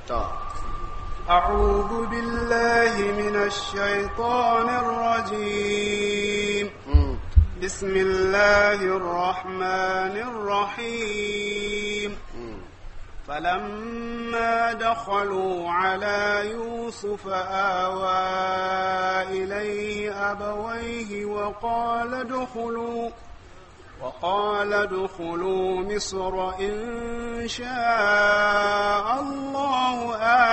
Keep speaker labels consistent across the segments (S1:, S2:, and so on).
S1: أعوذ بالله من الشيطان الرجيم بسم الله الرحمن الرحيم فلما دخلوا على يوسف آوى إليه أبويه وقال ادخلوا وقال ادخلوا مصر إن شاء الله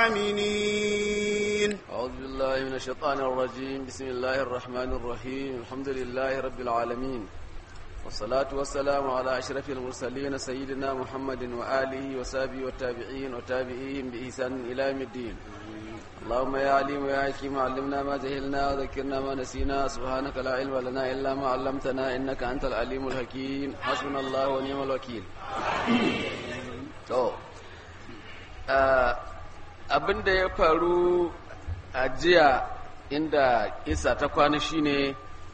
S1: آمنين
S2: أعوذ بالله من الشيطان الرجيم بسم الله الرحمن الرحيم الحمد لله رب العالمين والصلاة والسلام على أشرف المرسلين سيدنا محمد وآله وصحبه والتابعين وتابعيهم بإحسان إلى يوم الدين اللهم يا عليم ويا حكيم علمنا ما جهلنا وذكرنا ما نسينا سبحانك لا علم لنا إلا ما علمتنا إنك أنت العليم الحكيم حسبنا الله ونعم الوكيل to abin da ya faru a jiya inda isa ta kwana shine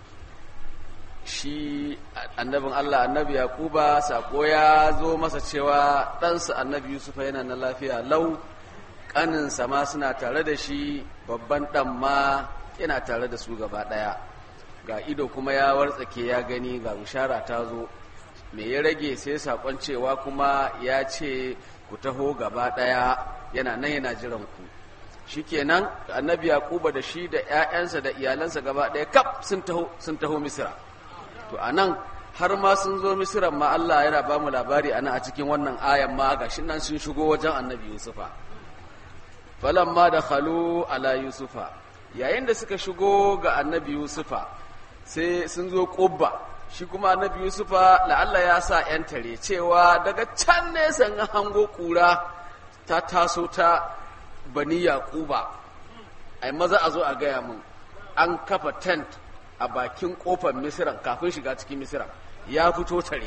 S2: shi annabin Allah annabi Yakuba sako ya zo masa cewa ɗansa annabi Yusufa yana na lafiya lau ƙaninsa ma suna tare da shi babban ɗan ma yana tare da su gaba ɗaya ga ido kuma ya wartsake ya gani ga bishara ta zo me ya rage sai sakon cewa kuma ya ce ku taho gaba ɗaya yana nan yana jiran ku shikenan annabi yakuba da shi da ƴaƴansa da iyalansa gaba ɗaya kaf sun taho sun taho misira to anan har ma sun zo misiran ma Allah yana ba mu labari ana a cikin wannan ayan ma gashi nan sun shigo wajen annabi yusufa falamma da khalu ala yusufa yayin da suka shigo ga annabi yusufa sai sun zo ƙubba shi kuma annabi yusufa la'alla ya sa 'yan tare cewa daga can nesa an hango kura ta taso ta bani yaƙuba ai maza a zo a gaya mun an kafa tent a bakin ƙofar misiran kafin shiga cikin misiran ya fito tare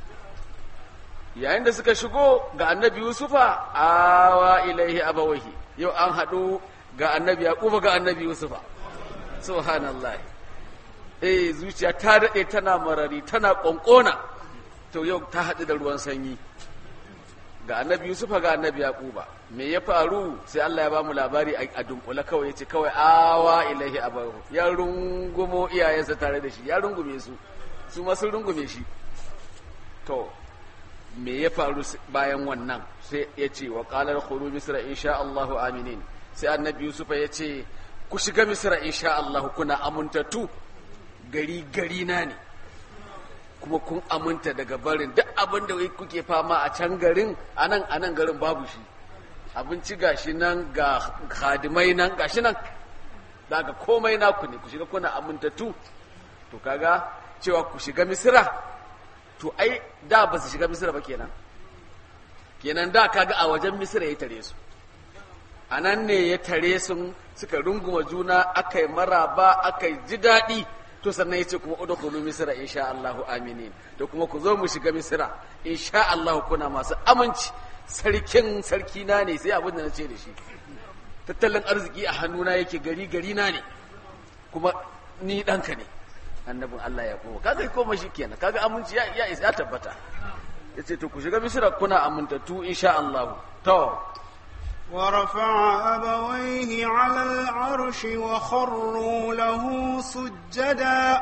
S2: yayin da suka shigo ga annabi yusufa awa ilaihi abawahi yau an haɗu ga annabi yaƙuba ga annabi yusufa subhanallah eh zuciya ta daɗe tana marari tana ƙonƙona to yau ta haɗu da ruwan sanyi ga annabi yusufa ga annabi yaƙuba me ya faru sai allah ya ba mu labari a dunkule kawai ya ce kawai awa ilaihi abahu ya rungumo iyayensa tare da shi ya rungume su su ma sun rungume shi to me ya faru bayan wannan sai ya ce wa ƙalar khuru misra insha Allahu aminin sai annabi yusufa ya ce ku shiga misra insha Allahu kuna amintattu gari gari na ne kuma kun aminta daga barin duk abin da kuke fama a can garin anan anan garin babu shi abinci gashi nan ga hadimai nan gashi nan daga komai naku ne ku shiga kuna amintattu to kaga cewa ku shiga misira to ai da ba su shiga misira ba kenan kenan da kaga a wajen misira ya tare su a nan ne ya tare sun suka runguma juna aka yi maraba aka yi ji daɗi to sannan ya ce kuma udkhulu misra insha Allahu aminin to kuma ku zo mu shiga misra insha Allahu kuna masu aminci sarkin sarki na ne sai abin da na ce da shi tattalin arziki a hannuna yake gari gari na ne kuma ni ɗanka ne annabin Allah ya koma kaga koma shi kenan kaga aminci ya ya ya tabbata yace to ku shiga misra kuna amintattu insha Allahu to
S1: ورفع أبويه على العرش وخروا له سجدا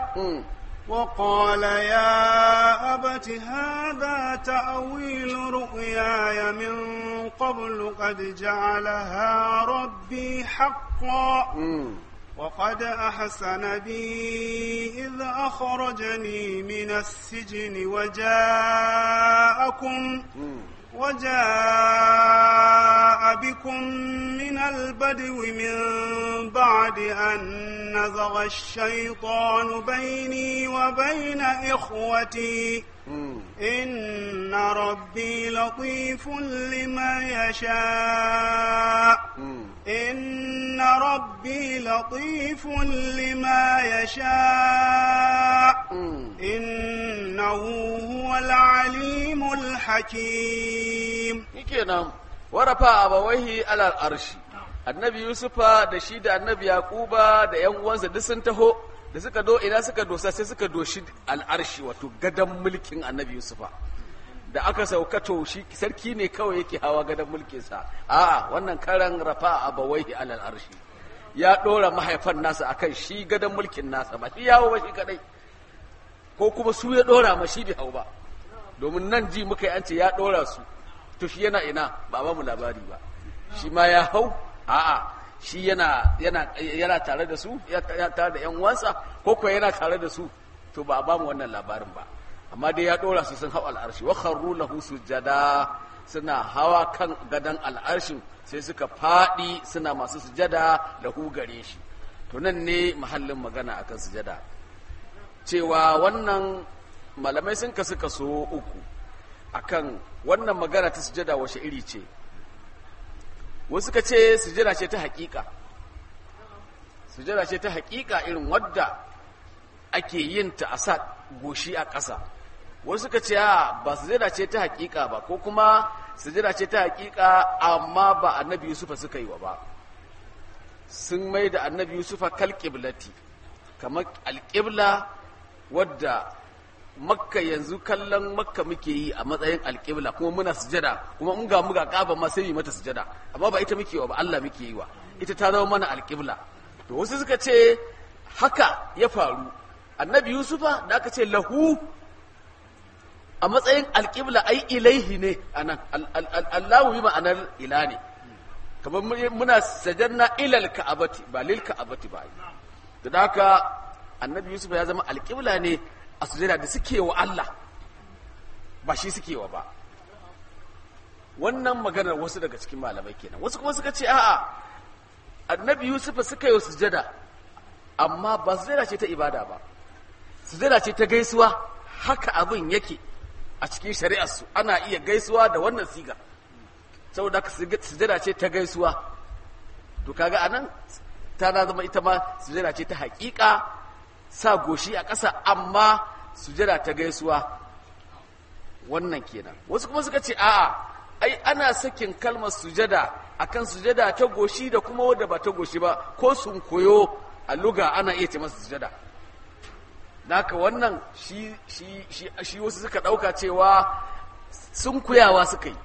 S1: وقال يا أبت هذا تأويل رؤياي من قبل قد جعلها ربي حقا وقد أحسن بي إذ أخرجني من السجن وجاءكم وجاء بكم من البدو من بعد أن نزغ الشيطان بيني وبين إخوتي إن ربي لطيف لما يشاء إن ربي لطيف لما يشاء إنه هو العليم الحكيم
S2: kenan warafa abawaihi alal arshi annabi yusufa da shi da annabi yaquba da yan uwansa duk sun taho da suka do ina suka dosa sai suka doshi al'arshi wato gadan mulkin annabi yusufa da aka sauka to shi sarki ne kawai yake hawa gadon mulkinsa a'a wannan karan rafa abawaihi alal arshi ya dora mahaifan nasa akan shi gadon mulkin nasa ba shi yawo ba shi kadai ko kuma su ya dora ma shi bai hau ba domin nan ji muka yi an ce ya dora su to shi yana ina ba ba mu labari ba shi ma ya hau a'a shi yana yana yana tare da su ya tare da yan uwansa ko kuwa yana tare da su to ba a ba mu wannan labarin ba amma dai ya dora su sun hau al'arshi wa kharru lahu sujada suna hawa kan gadan al'arshin sai suka fadi suna masu sujada lahu gare shi to nan ne mahallin magana akan sujada cewa wannan malamai sun kasu kaso uku akan wannan magana ta sujada washe iri ce wasu ka ce sujada ce ta hakika sujada ce ta hakika irin wadda ake yin ta a sa goshi a ƙasa wasu ka ce ba sujada ce ta hakika ba ko kuma sujada ce ta hakika amma ba annabi yusufa suka yi wa ba sun mai da annabi yusufa kal qiblati kamar alƙibla wadda makka yanzu kallon makka muke yi a matsayin alƙibla kuma muna sujada kuma in ga muga ƙaba ma sai yi mata sujada amma ba ita muke wa ba Allah muke yi wa ita ta zama mana alƙibla to wasu suka ce haka ya faru annabi yusufa da aka ce lahu a matsayin alƙibla ai ilaihi ne anan Allahu yi ma'anar ila ne kamar muna sajanna ilal ka'abati ba lil ka'abati ba da haka annabi yusuf ya zama alƙibla ne a sujada da suke wa Allah ba shi suke wa ba wannan maganar wasu daga cikin malamai kenan wasu kuma suka ce a'a annabi yusuf suka yi sujada amma ba sujada ce ta ibada ba sujada ce ta gaisuwa haka abin yake a cikin shari'arsu ana iya gaisuwa da wannan siga saboda haka sujada ce ta gaisuwa to kaga anan ta zama ita ma sujada ce ta hakika sa goshi a ƙasa amma sujada ta gaisuwa wannan kenan wasu kuma suka ce a'a ai ana sakin kalmar sujada akan sujada ta goshi da kuma wadda ba ta goshi ba ko sun koyo a luga ana iya ce masa sujada naka wannan shi shi shi shi wasu suka dauka cewa sun kuyawa suka yi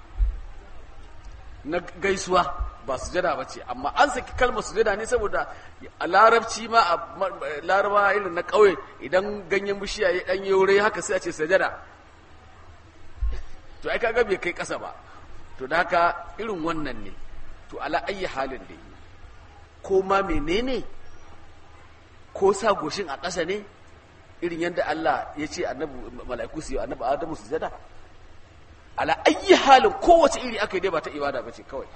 S2: na gaisuwa ba sujada ba ce amma an saki kalmar sujada ne saboda a larabci ma a laraba irin na ƙauye idan ganyen bishiya ya ɗan yaure haka sai a ce sujada to ai kaga bai kai ƙasa ba to da haka irin wannan ne to ala ayi halin da yi ko ma menene ko sa goshin a ƙasa ne irin yadda Allah ya ce annabi mala'iku su yi annabi Adamu sujada ala ayi halin kowace iri aka yi dai ba ta ibada ba ce kawai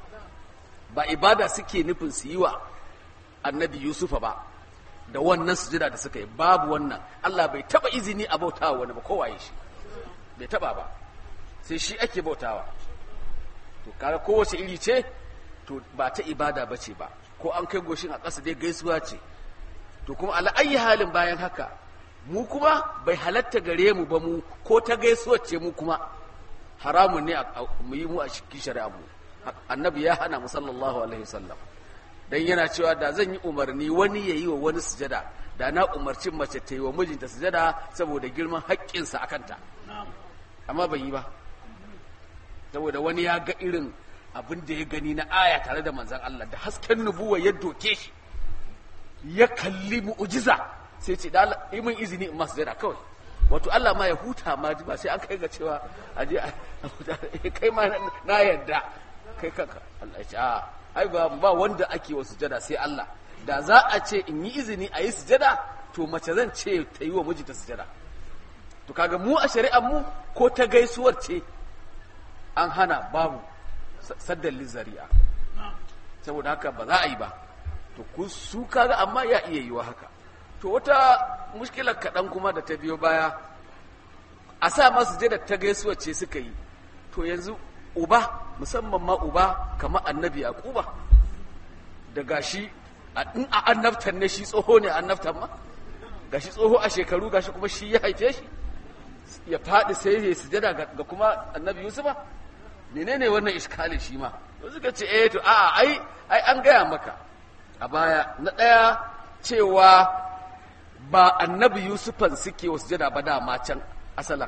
S2: ba ibada suke nufin su yi wa annabi yusufa ba da wannan sujada da suka yi babu wannan Allah bai taba izini a bautawa wani ba kowaye shi bai taba ba sai shi ake bautawa to kaga kowace iri ce to ba ta ibada ba ce ba ko an kai goshin a ƙasa dai gaisuwa ce to kuma ala ayi halin bayan haka mu kuma bai halatta gare mu ba mu ko ta gaisuwa ce mu kuma haramun ne mu yi mu a cikin shari'a mu annabi ya hana mu sallallahu alaihi wasallam dan yana cewa da zan yi umarni wani ya yi wa wani sujada da na umarci mace ta yi wa mijinta sujada saboda girman haƙƙinsa a kanta amma bai yi ba saboda wani ya ga irin abin da ya gani na aya tare da manzan Allah da hasken nubuwa ya doke shi ya kalli mu'ujiza sai ce da yi min izini in masu sujada kawai wato Allah ma ya huta ma ba sai an kai ga cewa aje kai ma na yadda kai kanka Allah ya ce a ai ba ba wanda ake wa sujada sai Allah da za a ce in yi izini a yi sujada to mace zan ce ta yi wa mijinta sujada to kaga mu a shari'ar mu ko ta gaisuwar ce an hana babu saddan lizari'a saboda haka ba za a yi ba to ku su kaga amma ya iya yiwa haka to wata mushkilar kaɗan kuma da ta biyo baya a sa masu jada ta gaisuwar ce suka yi to yanzu uba musamman ma uba kamar annabi yaquba da gashi in a annabtan ne shi tsoho ne annabtan ma gashi tsoho a shekaru gashi kuma shi ya haife shi ya faɗi sai ya sujada ga kuma annabi yusufa menene wannan iskalin shi ma to suka ce eh to a'a ai ai an gaya maka a baya na ɗaya cewa ba annabi yusufan suke wa sujada ba dama can asalan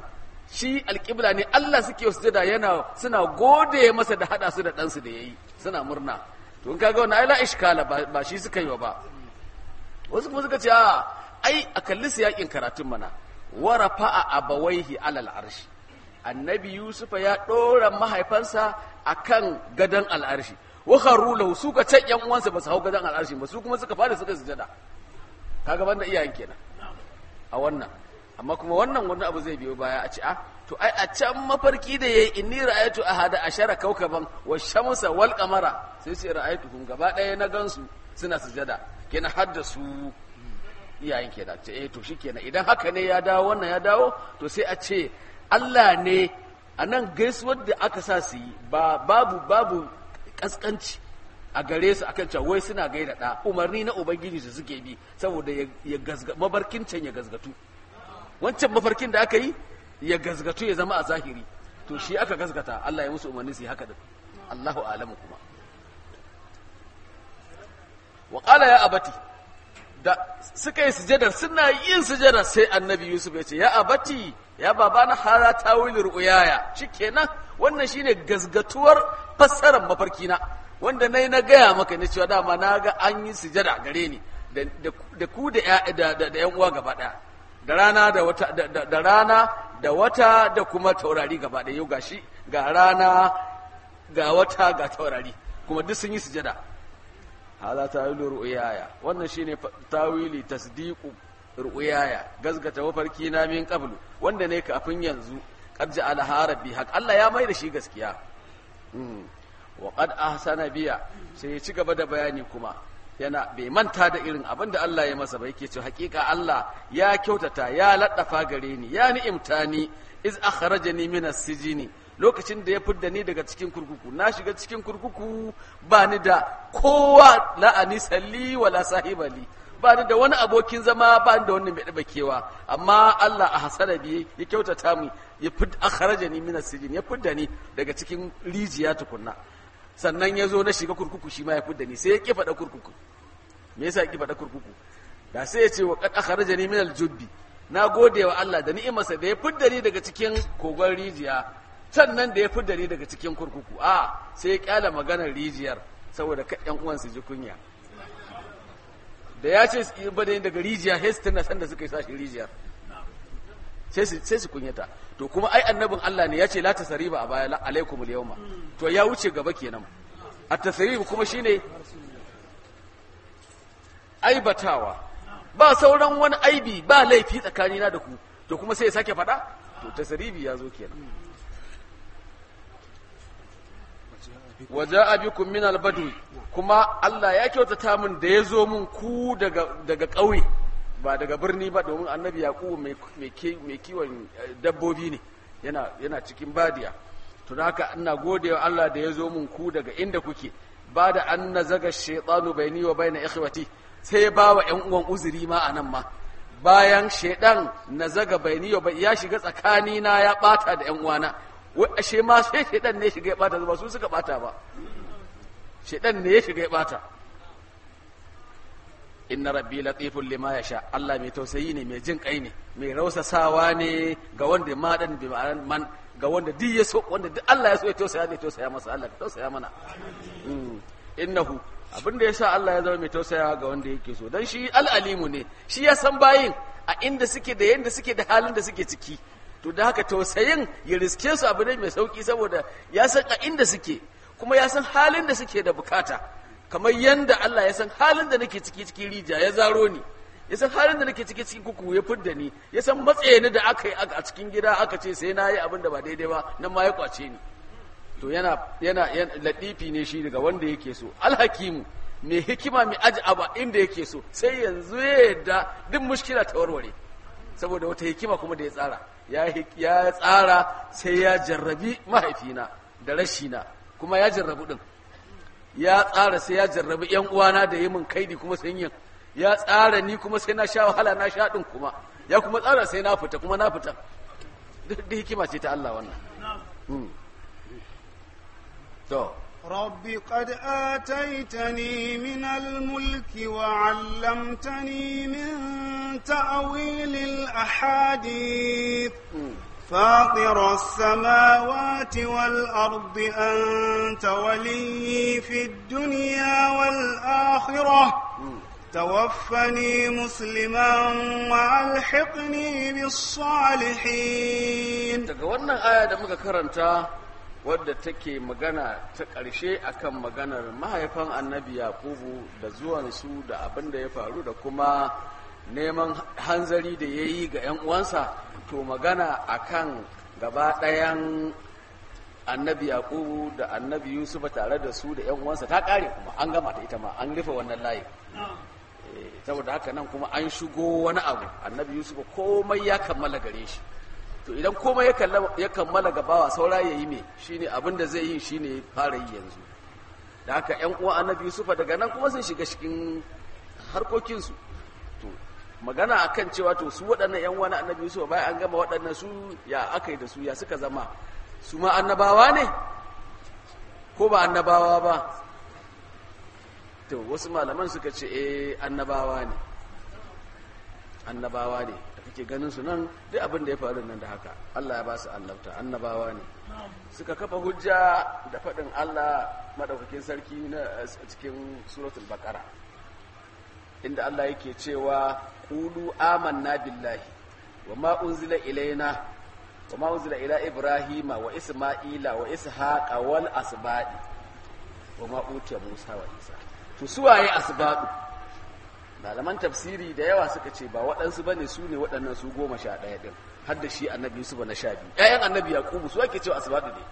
S2: shi alƙibla ne Allah suke sujada yana suna gode masa da hada su da ɗansu da yayi suna murna to in kaga wannan ai la iskala ba shi suka yi wa ba wasu kuma suka ce a ai a kalli yakin karatun mana wa rafa'a abawaihi alal arshi annabi yusuf ya ɗora mahaifansa akan gadon al'arshi wa kharu lahu su ka can yan uwansa ba su hau gadon al'arshi ba su kuma suka fara suka sujada kaga banda iyayen kenan a wannan amma kuma wannan wani abu zai biyo baya a ce a to ai a can mafarki da yayi inni ra'aytu ahada ashara kaukaban wa shamsa wal qamara sai ce ra'aytu kun gaba ɗaya na gansu suna sujada kenan har da su iyayen kenan ce eh to shikenan idan haka ne ya dawo wannan ya dawo to sai a ce Allah ne a nan gaisuwar da aka sa su yi ba babu babu kaskanci a gare su akan cewa wai suna gaida da umarni na ubangiji su suke bi saboda ya gazga mabarkin can ya gazgatu wancan mafarkin da aka yi ya gazgatu ya zama a zahiri to shi aka gazgata Allah ya musu umarni su yi haka din Allahu alamu kuma wa qala ya abati da suka yi sujadar suna yin sujadar sai annabi yusuf ya ce ya abati ya baba na hara tawil ru'yaya shikenan wannan shine gazgatuwar fassarar mafarkina wanda nayi na gaya maka ne cewa dama na ga an yi sujada gare ni da ku da yan uwa gaba daya da rana da wata da rana da wata da kuma taurari gaba daya yau gashi ga rana ga wata ga taurari kuma duk sun yi sujada hada tawilu ru'yaya wannan shine tawili tasdiqu ru'yaya gazgata mafarki na min qablu wanda ne kafin yanzu qad ja'ala harabi haq Allah ya mai da shi gaskiya wa qad ahsana biya sai ya ci gaba da bayani kuma yana bai manta da irin abin da Allah ya masa ba yake cewa hakika Allah ya kyautata ya laddafa gare ni ya ni'imta ni iz akhrajani min as-sijini lokacin da ya fidda ni daga cikin kurkuku na shiga cikin kurkuku ba ni da kowa la'ani salli wala sahibali ba ni da wani abokin zama ba ni da wani mai daba kewa amma Allah a hasara biye ya kyautata mu ya fid akharaja ni min sijin ya fidda ni daga cikin rijiya tukunna sannan ya zo na shiga kurkuku shi ma ya fidda ni sai ya ki faɗa kurkuku me yasa ya ki faɗa kurkuku da sai ya ce wa qad akharaja ni min al-jubbi na gode wa Allah da ni'imarsa da ya fidda ni daga cikin kogon rijiya sannan da ya fi ni daga cikin kurkuku a sai ya kyala maganar rijiyar saboda yan uwan su ji kunya da ya ce su ba da daga rijiya sai su tana san da suka yi sashi rijiyar sai su kunyata to kuma ai annabin Allah ne ya ce la tasariba a baya alaikum yawma to ya wuce gaba kenan a tasarib kuma shine aibatawa ba sauran wani aibi ba laifi tsakanina da ku to kuma sai ya sake faɗa to tasaribi ya zo kenan waje abikum min albadwi kuma Allah ya kyautata min da ya zo min ku daga daga ƙauye ba daga birni ba domin annabi yaqubu mai mai kiwon dabbobi ne yana yana cikin badiya to haka ina godewa Allah da ya zo min ku daga inda kuke ba da an nazaga shaytanu baini wa baina ikhwati sai ya bawa ƴan uwan uzuri ma anan ma bayan shaidan nazaga baini wa ya shiga tsakanina ya bata da ƴan uwana wai ashe ma sai shaidan ne shiga ya bata ba su suka bata ba shaidan ne ya shiga ya bata inna rabbi latifun lima yasha Allah mai tausayi ne mai jin kai ne mai rausasawa ne ga wanda ma dan bi man ga wanda duk ya so wanda duk Allah ya so ya tausaya ne tausaya masa Allah ka tausaya mana innahu abin da yasa Allah ya zama mai tausaya ga wanda yake so dan shi al'alimu ne shi ya san bayin a inda suke da yanda suke da halin da suke ciki to da haka tausayin ya riske su abu ne mai sauki saboda ya san a inda suke kuma ya san halin da suke da bukata kamar yanda Allah ya san halin da nake ciki cikin rija ya zaro ni ya san halin da nake ciki cikin kuku ya fidda ni ya san matsayini da aka yi a cikin gida aka ce sai na yi abin da ba daidai ba nan ma ya kwace ni to yana yana latifi ne shi daga wanda yake so alhakimu mai hikima mai aji abu inda yake so sai yanzu ya yadda duk mushkila ta warware saboda wata hikima kuma da ya tsara ya tsara sai ya jarrabi mahaifina da rashina kuma ya jarrabu din ya tsara sai ya jarrabi yan uwana da yi min kaidi kuma sun yin ya tsara ni kuma sai na sha wahala na sha din kuma ya kuma tsara sai na fita kuma na fita duk da hikima ce ta Allah wannan to
S1: رب قد آتيتني من الملك وعلمتني من تأويل الأحاديث فاطر السماوات والأرض أنت ولي في الدنيا والآخرة توفني مسلما وألحقني بالصالحين
S2: daga wannan aya da muka karanta wadda take magana ta ƙarshe akan maganar mahaifan annabi yakubu da zuwansu da abin da ya faru da kuma neman hanzari da ya yi ga 'yan uwansa to magana akan gaba ɗayan annabi yakubu da annabi yusuf tare da su da 'yan uwansa ta ƙare kuma an gama ta ita ma an rufe wannan layi Eh, saboda haka nan kuma an shigo wani abu annabi yusuf komai ya kammala gare shi to idan komai ya kalla- ya kammala gabawa saura ya yi me shine abin da zai yi shine fara yi yanzu da haka yan uwan annabi yusufa daga nan kuma sun shiga cikin harkokinsu to magana akan cewa to su waɗannan yan uwan annabi yusufa bayan an gama waɗannan su ya aka yi da su ya suka zama su ma annabawa ne ko ba annabawa ba to wasu malaman suka ce eh annabawa ne annabawa ne da kake ganin su nan duk abin da ya faru nan da haka Allah ya ba su annabta annabawa ne suka kafa hujja da faɗin Allah madaukakin sarki na a cikin suratul baqara inda Allah yake cewa qulu amanna billahi wa ma unzila ilaina wa ma unzila ila ibrahima wa isma'ila wa ishaqa wal asbadi wa ma utiya musa wa isa to suwaye asbadu malaman tafsiri da yawa suka ce ba waɗansu ba ne su ne waɗannan su goma sha ɗaya ɗin har da shi annabi yusuf na sha biyu ƴaƴan annabi yaqubu su ake cewa asbadu ne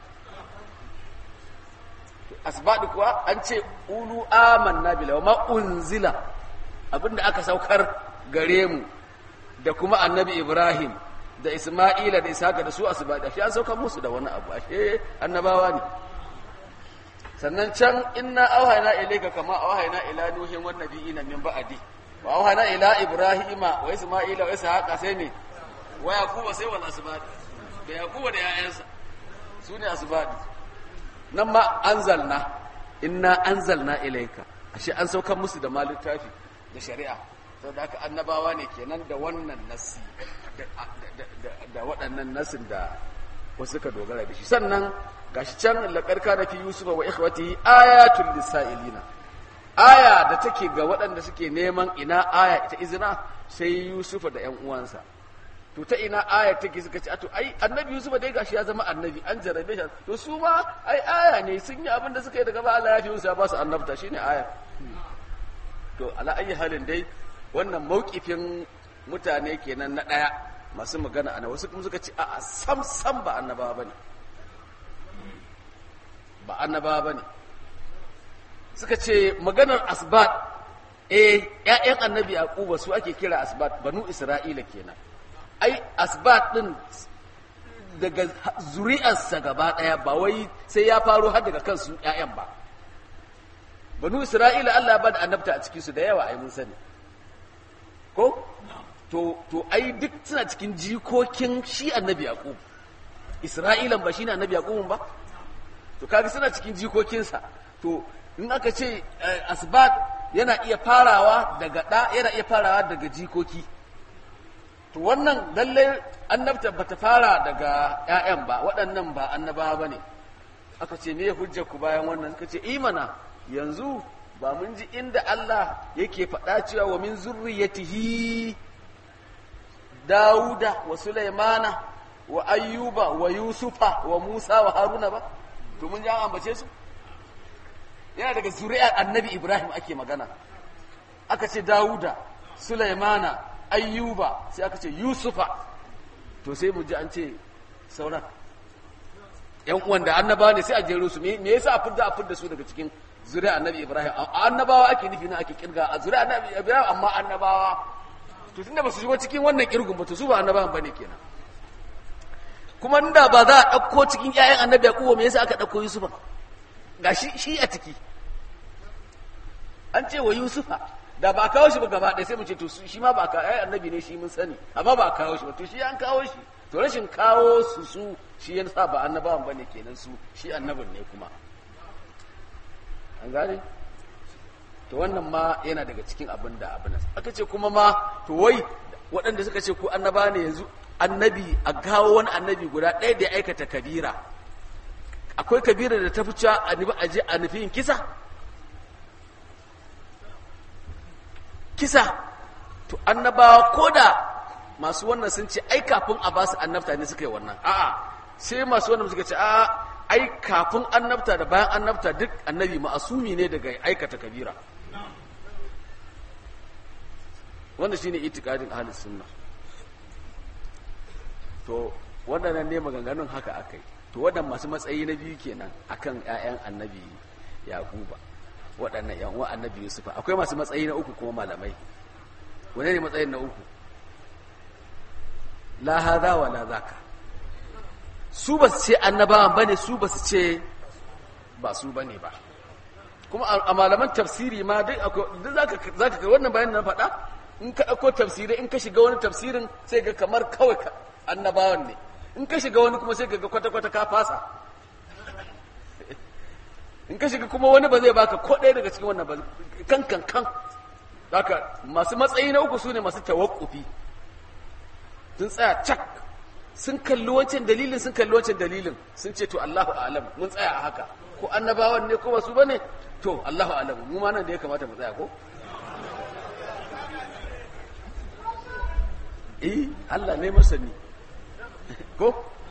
S2: asbadu kuwa an ce ulu amanna billahi wa ma unzila abinda aka saukar gare mu da kuma annabi ibrahim da isma'ila da ishaqa da su asbadu shi an saukar musu da wani abu ashe annabawa ne sannan can inna auhayna ilayka kama auhayna ila nuhin wan nabiyina min ba'di wa auhayna ila ibrahima wa isma'ila wa ishaqa sai ne wa yaquba sai wal asbad da yaquba da yayansa su ne asbad nan ma anzalna inna anzalna ilayka ashe an saukar musu da malin tafi da shari'a saboda haka annabawa ne kenan da wannan nasi da waɗannan nasin da wasu ka dogara da shi sannan gashi can laqad kana fi yusuf wa ikhwatihi ayatul lisailina aya da take ga waɗanda suke neman ina aya ita izina sai yusufa da ƴan uwansa to ta ina aya take suka ce to ai annabi yusufa dai gashi ya zama annabi an jarabe shi to su ma ai aya ne sun yi abin da suka yi daga ba Allah ya fi musu ya ba su annabta shine aya to ala ayi halin dai wannan mauƙifin mutane kenan na ɗaya masu magana ana wasu kuma suka ce a sam sam ba annabawa bane ba annabawa bane suka ce maganar asbat eh ƴaƴan annabi yaquba su ake kira asbat banu isra'ila kenan ai asbat din daga zuri'arsa gaba ɗaya ba wai sai ya faro har daga kansu ƴaƴan ba banu isra'ila Allah ba da annabta a cikinsu da yawa ai mun sani ko to to ai duk suna cikin jikokin shi annabi yaqub isra'ilan ba shine annabi yaqub ba to kaga suna cikin jikokinsa to in aka ce asbat yana iya farawa daga da yana iya farawa daga jikoki to wannan lalle annabta bata fara daga ƴaƴan ba waɗannan ba annabawa bane aka ce me hujjar ku bayan wannan suka ce imana yanzu ba mun ji inda Allah yake faɗa cewa wa min zurriyatihi Dawuda wa Sulaimana wa Ayyuba wa Yusufa wa Musa wa Haruna ba to mun ji an ambace su yana daga zuri'ar Annabi Ibrahim ake magana aka ce Dawuda Sulaimana Ayyuba sai aka ce Yusufa to sai mu ji an ce sauran yan uwan da annaba ne sai a jero su me yasa a fidda a fidda su daga cikin zuriya annabi ibrahim annabawa ake nufi na ake kirga a zuriya annabi ibrahim amma annabawa to tunda ba su shigo cikin wannan kirgun ba to su ba annabawan bane kenan kuma inda ba za a ɗauko cikin ƴaƴan annabi yaquba me yasa aka ɗauko yusufa ga shi shi a ciki an ce wa yusufa da ba a kawo shi ba gaba ɗaya sai mu ce to shi ma ba a kawo annabi ne shi mun sani amma ba a kawo shi ba to shi an kawo shi to rashin kawo su su shi ya sa ba annabawan bane kenan su shi annabin ne kuma an gane to wannan ma yana daga cikin abin da abin aka ce kuma ma to wai waɗanda suka ce ku annaba ne yanzu annabi a gawo wani annabi guda ɗaya da ya aikata kabira akwai kabira da ta fi cewa a nufi aje a nufi yin kisa kisa to annabawa ko da masu wannan sun ce ai kafin a basu annabta ne suka yi wannan a'a sai masu wannan suka ce a'a ai kafin annabta da bayan annabta duk annabi ma'asumi ne daga aikata kabira wannan shine itikadin ahlus sunna to waɗannan ne maganganun haka akai to waɗannan masu matsayi na biyu kenan akan ƴaƴan annabi yaquba waɗannan ƴan uwan annabi yusufa akwai masu matsayi na uku kuma malamai wane ne matsayin na uku la hadha wa la zaka su ba su ce annabawan bane su ba su ce ba su bane ba kuma a malaman tafsiri ma duk akwai duk zaka zaka ga wannan bayanin na faɗa in ka ɗauko tafsirai in ka shiga wani tafsirin sai ga kamar kawai annabawan ne in ka shiga wani kuma sai ga kwata-kwata ka fasa in ka shiga kuma wani ba zai baka ko ɗaya daga cikin wannan ba kan kan kan haka masu matsayi na uku su ne masu tawakkufi sun tsaya cak sun kalli wancan dalilin sun kalli wancan dalilin sun ce to Allahu a'lam mun tsaya a haka ko annabawan ne ko ba su bane to Allahu a'lam mu ma nan da ya kamata mu tsaya ko eh Allah ne masani ko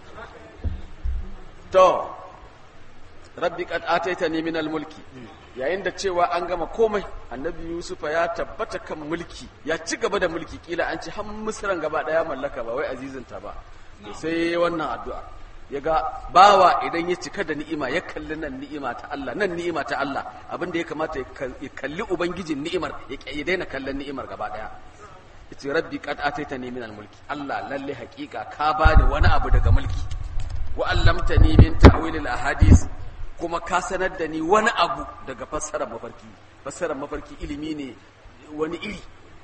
S2: to rabbi qad ataitani min al-mulki yayin da cewa an gama komai annabi yusufa ya tabbata kan mulki ya ci gaba da mulki kila an ci har misran gaba daya mallaka ba wai azizinta ba to sai wannan addu'a ya ga bawa idan ya cika da ni'ima ya kalli nan ni'ima ta Allah nan ni'ima ta Allah abinda ya kamata ya kalli ubangijin ni'imar ya daina kallon ni'imar gaba daya yace rabbi qad ataitani min al-mulki Allah lalle hakika ka bani wani abu daga mulki wa allamtani min ta'wil al-ahadith kuma ka sanar da ni wani abu daga fassarar mafarki fassarar mafarki ilimi ne wani iri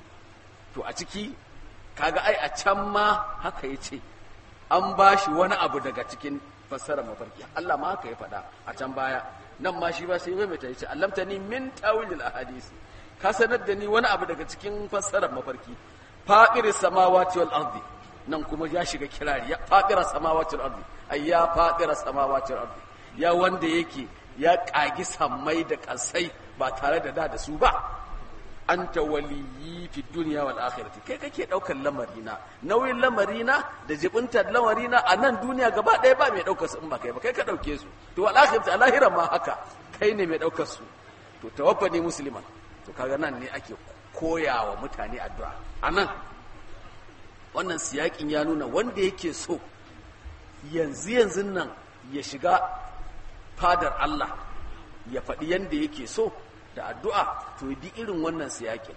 S2: to a ciki kaga ai a can ma haka yace an bashi wani abu daga cikin fassarar mafarki Allah ma haka ya faɗa a can baya nan ma shi ba sai mai ta yace allamtani min ta'wil al-ahadith ka sanar da ni wani abu daga cikin fassarar mafarki faɗirar samawati wal ardi nan kuma ya shiga kirari ya faɗirar samawati wal ardi ai ya faɗirar samawati wal ardi ya wanda yake ya ƙagi sammai da ƙasai ba tare da da da su ba anta waliyyi fi duniya wal akhirati kai kake daukar lamarina nauyin lamarina da jibintar lamarina a nan duniya gaba ɗaya ba mai daukar su in ba kai ba kai ka dauke su to wal akhirati alahira ma haka kai ne mai daukar su to tawaffani musliman to kaga nan ne ake koyawa mutane addu'a a nan wannan siyakin ya nuna wanda yake so yanzu yanzu nan ya shiga fadar Allah ya faɗi yanda yake so da addu'a to bi irin wannan siyakin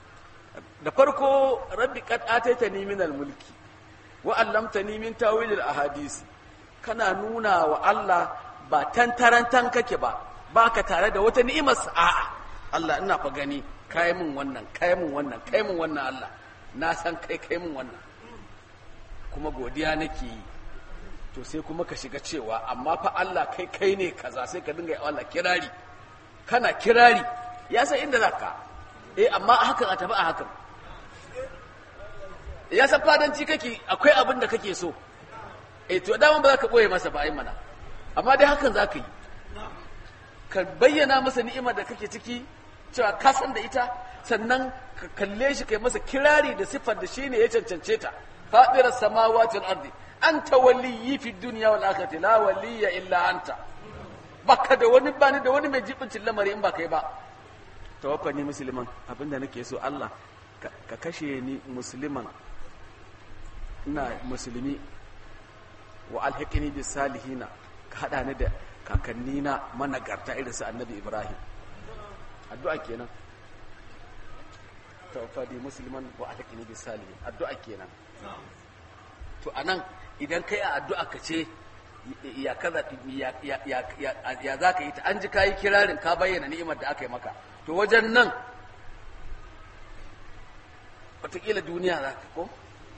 S2: da farko rabbi qad ataitani min mulki wa allamtani min tawil al-ahadisi kana nuna wa Allah ba tantarantan kake ba baka tare da wata ni'imar a'a Allah ina fa gani kai min wannan kai min wannan kai min wannan Allah na san kai kai min wannan kuma godiya nake yi to sai kuma ka shiga cewa amma fa Allah kai kai ne kaza sai ka dinga yi Allah kirari kana kirari ya san inda zaka eh amma hakan a tafi a hakan ya san fadanci kake akwai abin da kake so eh to dama ba za ka boye masa ba ai mana amma dai hakan za ka yi ka bayyana masa ni'imar da kake ciki cewa ka san da ita sannan ka kalle shi kai masa kirari da siffar da shine ya cancance ta fadirar samawati wal ardi anta waliyyi fi dunya wal akhirati la waliyya illa anta baka da wani bani da wani mai jibincin lamari in ba kai ba tawaffani musliman abinda nake so Allah ka kashe ni musliman ina musulmi wa alhiqni bis salihina ka hada ni da kakanni na managarta irin su annabi ibrahim addu'a kenan tawaffani musliman wa alhiqni bis salihin addu'a kenan to anan idan kai a addu'a ka ce ya kaza ya ya ya ya zaka yi ta an ji kai kirarin ka bayyana ni'imar da aka yi maka to wajen nan wataƙila duniya za ka ko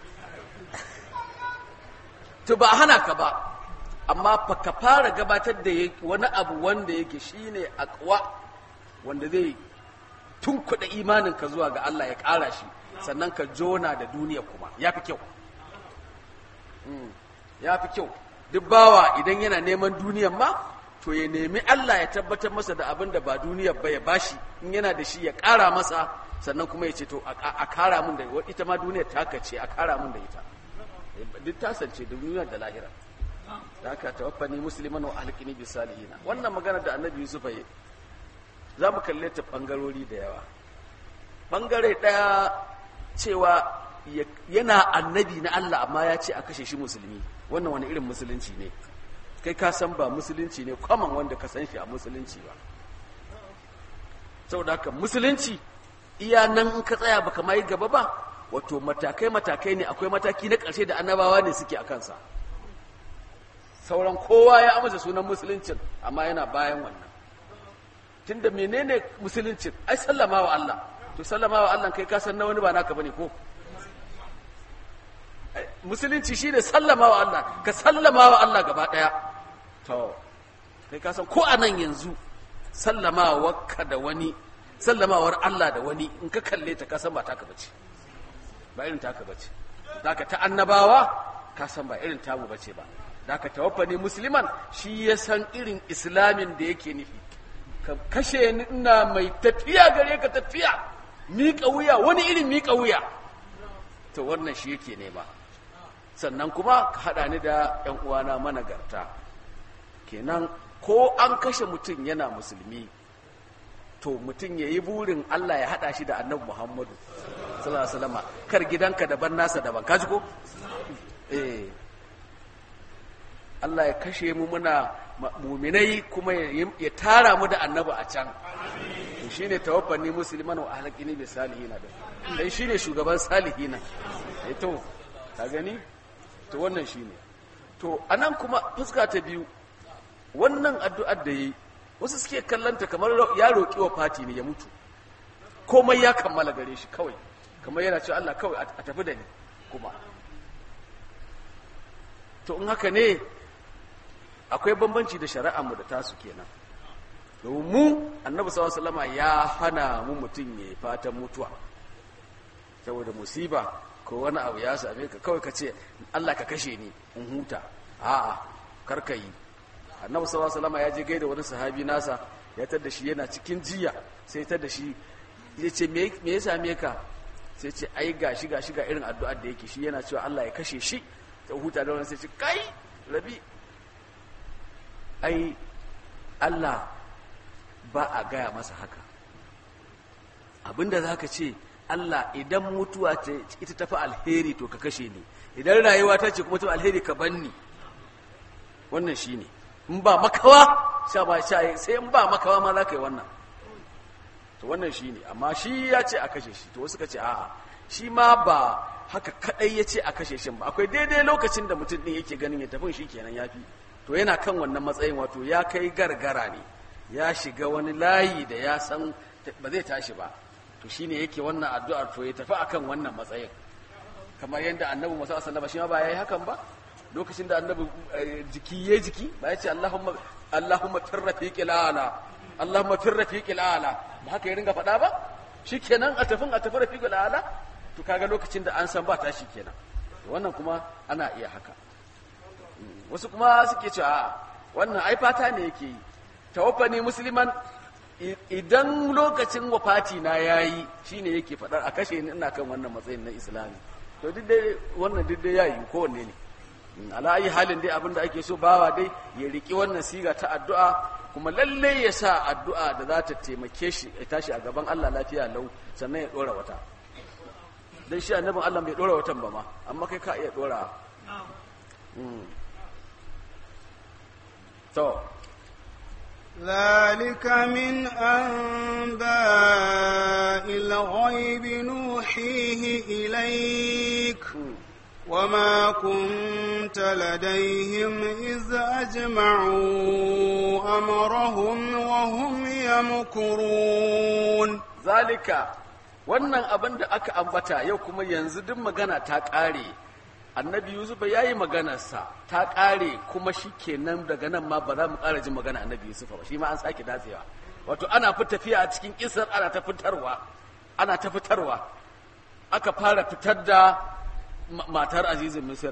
S2: to ba hana ka ba amma fa ka fara gabatar da wani abu wanda yake shine akwa wanda zai tunkuɗa imaninka zuwa ga Allah ya ƙara shi sannan ka jona da duniya kuma ya fi kyau ya fi kyau duk bawa idan yana neman duniyan ma to ya nemi Allah ya tabbatar masa da abin da ba duniyar ba ya bashi in yana da shi ya ƙara masa sannan kuma ya ce to a kara mun da ita ma duniyar ta ce a kara mun da ita duk ta sance da duniyar da lahira da aka tawaffani musliman wa alqini bis salihina wannan magana da annabi Yusuf ya za mu kalle ta bangarori da yawa bangare daya cewa yana annabi na Allah amma ya ce a kashe shi musulmi wannan wani irin musulunci ne kai ka san ba musulunci ne kwaman wanda ka san shi a musulunci ba saboda haka musulunci iya nan in ka tsaya baka mai gaba ba wato matakai matakai ne akwai mataki na ƙarshe da annabawa ne suke a kansa sauran kowa ya amsa sunan musuluncin amma yana bayan wannan tunda menene musuluncin ai sallama wa Allah to sallama wa Allah kai ka san na wani ba naka bane ko musulunci shine sallama wa Allah ka sallama wa Allah gaba daya to kai ka san ko anan yanzu sallamawa ka da wani sallamawar Allah da wani in ka kalle ta ka san ba taka bace ba irin taka bace zaka ta annabawa ka san ba irin tamu bace ba zaka tawaffani musliman shi ya san irin islamin da yake nufi ka kashe ni ina mai tafiya gare ka tafiya miƙa wuya wani irin miƙa wuya to wannan shi yake nema sannan kuma ka haɗa ni da ‘yan uwana managarta kenan ko an kashe mutum yana musulmi to mutum ya yi burin Allah ya haɗa shi da annabi Muhammadu sallallahu alaihi wasallam kar gidanka daban nasa daban kaji ko eh Allah ya kashe mu muna muminai kuma ya tara mu da annabi a can to shine tawaffani musliman wa ahlaqini bi salihina dan shine shugaban salihina eh to ka gani to wannan shine to anan kuma fuska ta biyu wannan addu'ar da yi wasu suke kallanta kamar ya roƙi wa fati ne ya mutu komai ya kammala gare shi kawai kamar yana cewa Allah kawai a tafi da ni kuma to in haka ne akwai bambanci da shari'armu da tasu kenan domin mu annabi sallallahu alaihi ya hana mu mutum ya fatan mutuwa saboda musiba ko wani abu ya same ka kawai ka ce Allah ka kashe ni in huta a'a karka yi annabi sallallahu alaihi ya je gaida wani sahabi nasa ya tar da shi yana cikin jiya sai tar da shi ya ce me ya same ka sai ce ai gashi gashi ga irin addu'ar da yake shi yana cewa Allah ya kashe shi ta huta da wani sai ce kai rabi ai Allah ba a gaya masa haka abinda za ka ce Allah idan mutuwa ce ita tafi alheri to ka kashe ni idan rayuwa ta ce kuma tafi alheri ka banni wannan shi ne in ba makawa sha ba sha sai in ba makawa ma za ka yi wannan to wannan shi ne amma shi ya ce a kashe shi to wasu ka ce a'a shi ma ba haka kadai ya ce a kashe shi ba akwai daidai lokacin da mutum din yake ganin ya tafi shi kenan ya fi to yana kan wannan matsayin wato ya kai gargara ne ya shiga wani layi da ya san ba zai tashi ba to shine yake wannan addu'ar to ya tafi akan wannan matsayin kamar yadda annabi musa sallama shi ma ba yayi hakan ba lokacin da annabi jiki ya jiki ba ya ce allahumma allahumma fir rafiqil ala allahumma fir rafiqil ala ba haka ya ringa faɗa ba shikenan a tafin a tafi rafiqil ala to kaga lokacin da an san ba tashi kenan wannan kuma ana iya haka wasu kuma suke cewa wannan ai fata ne yake yi tawaffani musliman idan lokacin wafati na yayi shine yake faɗar a kashe ni ina kan wannan matsayin na islami to duk dai wannan duk dai yayi kowanne ne ala ayi halin dai abinda ake so bawa dai ya riki wannan siga ta addu'a kuma lalle ya sa addu'a da za ta taimake shi ya tashi a gaban Allah lafiya lau sannan ya dora wata dan shi annabin Allah bai dora watan ba ma amma kai ka iya dora to
S1: ذلك من أنباء الغيب نوحيه إليك وما كنت لديهم إذ أجمعوا أمرهم وهم يمكرون
S2: ذلك wannan abin da aka ambata yau kuma yanzu duk magana ta ƙare annabi yusuf ya yi maganarsa ta ƙare kuma shi kenan daga nan ma ba za mu ƙara jin magana annabi yusuf ba shi ma an sake datsewa wato ana fi tafiya a cikin kisar ana ta fitarwa ana ta fitarwa aka fara fitar da matar azizin misira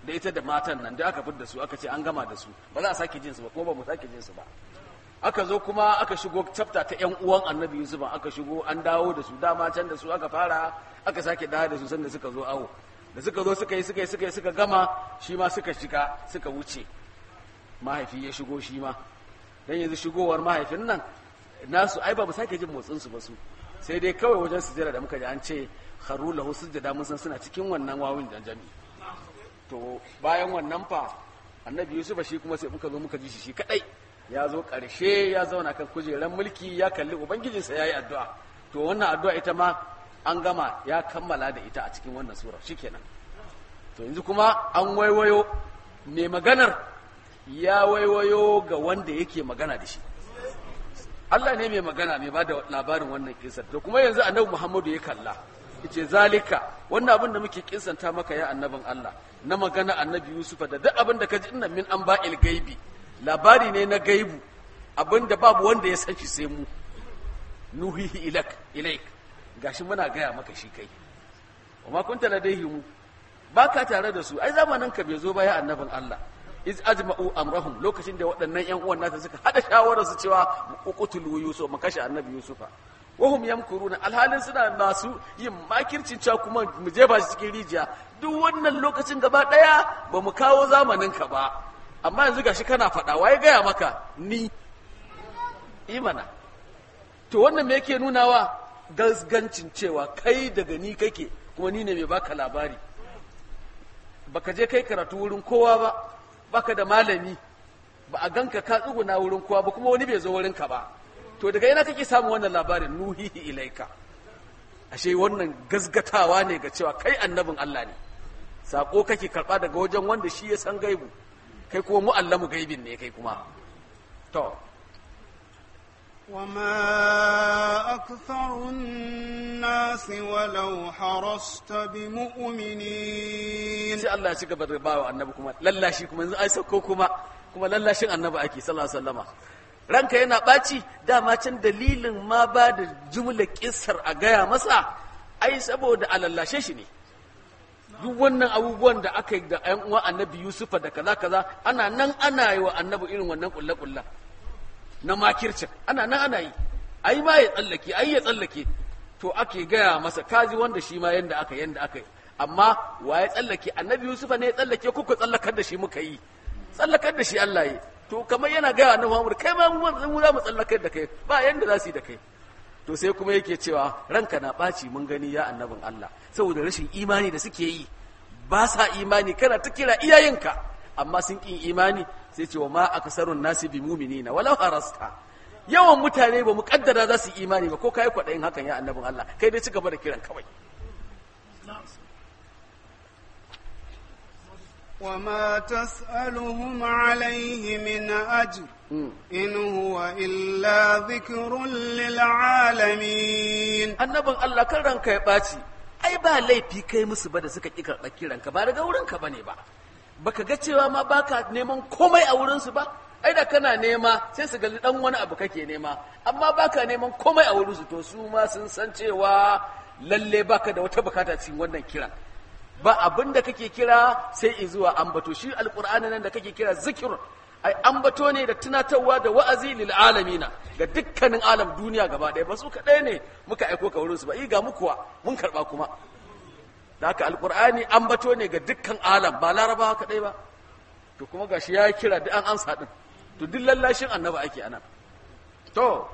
S2: da ita da matan nan da aka fidda su aka ce an gama da su ba za a sake jin su ba kuma ba mu sake jin su ba aka zo kuma aka shigo chapter ta yan uwan annabi yusuf aka shigo an dawo da su dama can da su aka fara aka sake dawo da su sanda suka zo awo da suka zo suka yi suka yi suka yi suka gama shi ma suka shiga suka wuce mahaifi ya shigo shi ma dan yanzu shigowar mahaifin nan nasu ai ba mu sake jin motsin su ba su sai dai kawai wajen sujjada da muka ji an ce kharu lahu sujjada mun san suna cikin wannan wawin janjami to bayan wannan fa annabi yusuf shi kuma sai muka zo muka ji shi shi kadai ya zo karshe ya zauna kan kujeran mulki ya kalli ubangijinsa ya yi addu'a to wannan addu'a ita ma an gama ya kammala da ita a cikin wannan sura shikenan to yanzu kuma an waiwayo mai maganar ya waiwayo ga wanda yake magana da shi Allah ne mai magana mai bada labarin wannan kisar to kuma yanzu annabi Muhammadu ya kalla yace zalika wannan abin da muke kisanta maka ya annabin Allah na magana annabi Yusuf da duk abin da kaji inna min anba'il gaibi labari ne na gaibu abin da babu wanda ya san shi sai mu nuhihi ilak ilaik gashi muna gaya maka shi kai wa ma kunta ladaihim baka tare da su ai zamanin ka bai zo ba ya annabin Allah iz ajma'u amrahum lokacin da waɗannan ƴan uwan nasa suka hada shawarar su cewa uqtulu yusuf mu kashe annabi yusufa wa hum yamkuruna alhalin suna masu yin makircin cewa kuma mu jefa shi cikin rijiya duk wannan lokacin gaba daya ba mu kawo zamanin ka ba amma yanzu gashi kana faɗa waye gaya maka ni imana to wannan me yake nunawa gasgancin cewa kai daga ni kake kuma ni ne mai baka labari baka je kai karatu wurin kowa ba baka da malami ba a ganka ka tsuguna wurin kowa ba kuma wani bai zo wurin ka ba to daga ina kake samun wannan labarin nuhihi ilaika ashe wannan gasgatawa ne ga cewa kai annabin Allah ne sako kake karba daga wajen wanda shi ya san gaibu kai kuma mu'allamu gaibin ne kai kuma to
S1: وما أكثر الناس ولو حرصت بمؤمنين
S2: sai Allah ya ci gaba da bawa annabi kuma lallashi kuma yanzu ai sauko kuma kuma lallashin annabi ake sallallahu alaihi wasallama ranka yana ɓaci dama can dalilin ma ba da jumla kissar a gaya masa ai saboda a lallashe shi ne duk wannan abubuwan da aka yi da ƴan uwan annabi yusufa da kaza kaza ana nan ana yi wa annabi irin wannan kulle kulle na makircin ana nan ana yi ai ma ya tsallake ai ya tsallake to ake gaya masa kaji wanda shi ma yanda aka yanda aka yi amma wa ya tsallake annabi yusufa ne ya tsallake kuka tsallakar da shi muka yi tsallakar da shi Allah yi to kamar yana gaya annabi Muhammad kai ma mu za mu tsallakar da kai ba yanda za su yi da kai to sai kuma yake cewa ranka na ɓaci mun gani ya annabin Allah saboda rashin imani da suke yi ba sa imani kana ta kira iyayenka amma sun ƙin imani sai ce wa ma akasarun nasi bi mu'minina walau harasta yawan mutane ba mu kaddara za su yi imani ba ko kai kwaɗayin hakan ya annabin Allah kai dai ci gaba da kiran kawai
S1: وما تسألهم عليه من أجر إن هو إلا ذكر للعالمين
S2: annabin Allah kan ranka ya ɓaci ai ba laifi kai musu ba da suka ƙi karɓar kiranka ba daga wurinka ba ne ba baka ga cewa ma baka neman komai a wurinsu ba ai da kana nema sai su gali dan wani abu kake nema amma baka neman komai a wurinsu to su ma sun san cewa lalle baka da wata bukata cikin wannan kiran ba abin da kake kira sai zuwa ambato shi alqur'ani nan da kake kira zikir ai ambato ne da tunatarwa da wa'azi lil alamina ga dukkanin alam duniya gaba ɗaya ba su kaɗai ne muka aiko ka wurin su ba i ga mukuwa mun karɓa kuma da haka alqur'ani ambato ne ga dukkan alam ba larabawa kaɗai ba to kuma gashi ya kira duk an ansa din to duk lallashin annabi ake anan to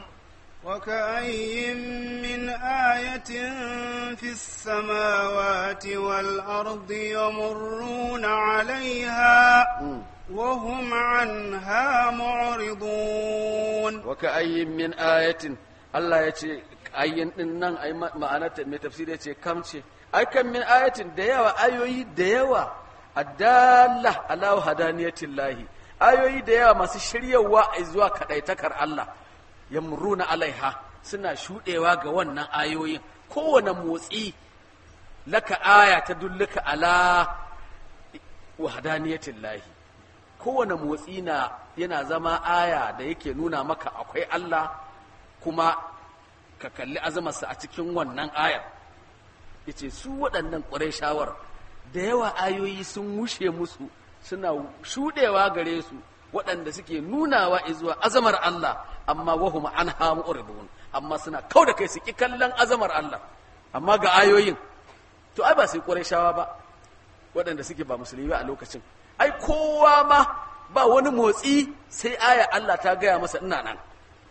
S1: وكأي من آية في السماوات والأرض يمرون عليها وهم عنها معرضون
S2: وكأي من آية الله يتي ayyin din nan ai ma'anarta mai tafsiri ce kam ce ai kan min ayatin da yawa ayoyi da yawa adalla ala hadaniyatillahi ayoyi da yawa masu shiryawa zuwa kadaitakar Allah yamruna alaiha suna shudewa ga wannan ayoyin kowane motsi laka aya ta dulluka ala wahdaniyatin lahi kowane motsi na yana zama aya da yake nuna maka akwai Allah kuma ka kalli azamarsa a cikin wannan ayar yace su waɗannan ƙwarai shawar da yawa ayoyi sun wushe musu suna shudewa gare su waɗanda suke nunawa zuwa azamar Allah amma wahum an hamu uridun amma suna kau da kai su ki kallon azamar Allah amma ga ayoyin to ai ba sai shawa ba waɗanda suke ba musulmi ba a lokacin ai kowa ma ba wani motsi sai aya Allah ta gaya masa ina nan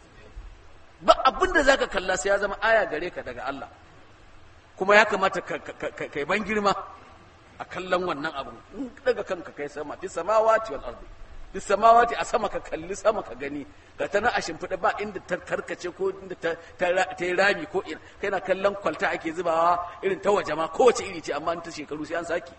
S2: ba abin da zaka kalla sai ya zama aya gare ka daga Allah kuma ya kamata kai ban girma a kallon wannan abu in daga kanka kai sama fi samawati wal ardi fi samawati a sama ka kalli sama ka gani ga ta na a shimfiɗa ba inda ta karkace ko inda ta yi rami ko ina kai na kallon kwalta ake zubawa irin ta waje ma kowace iri ce amma ta shekaru sai an saki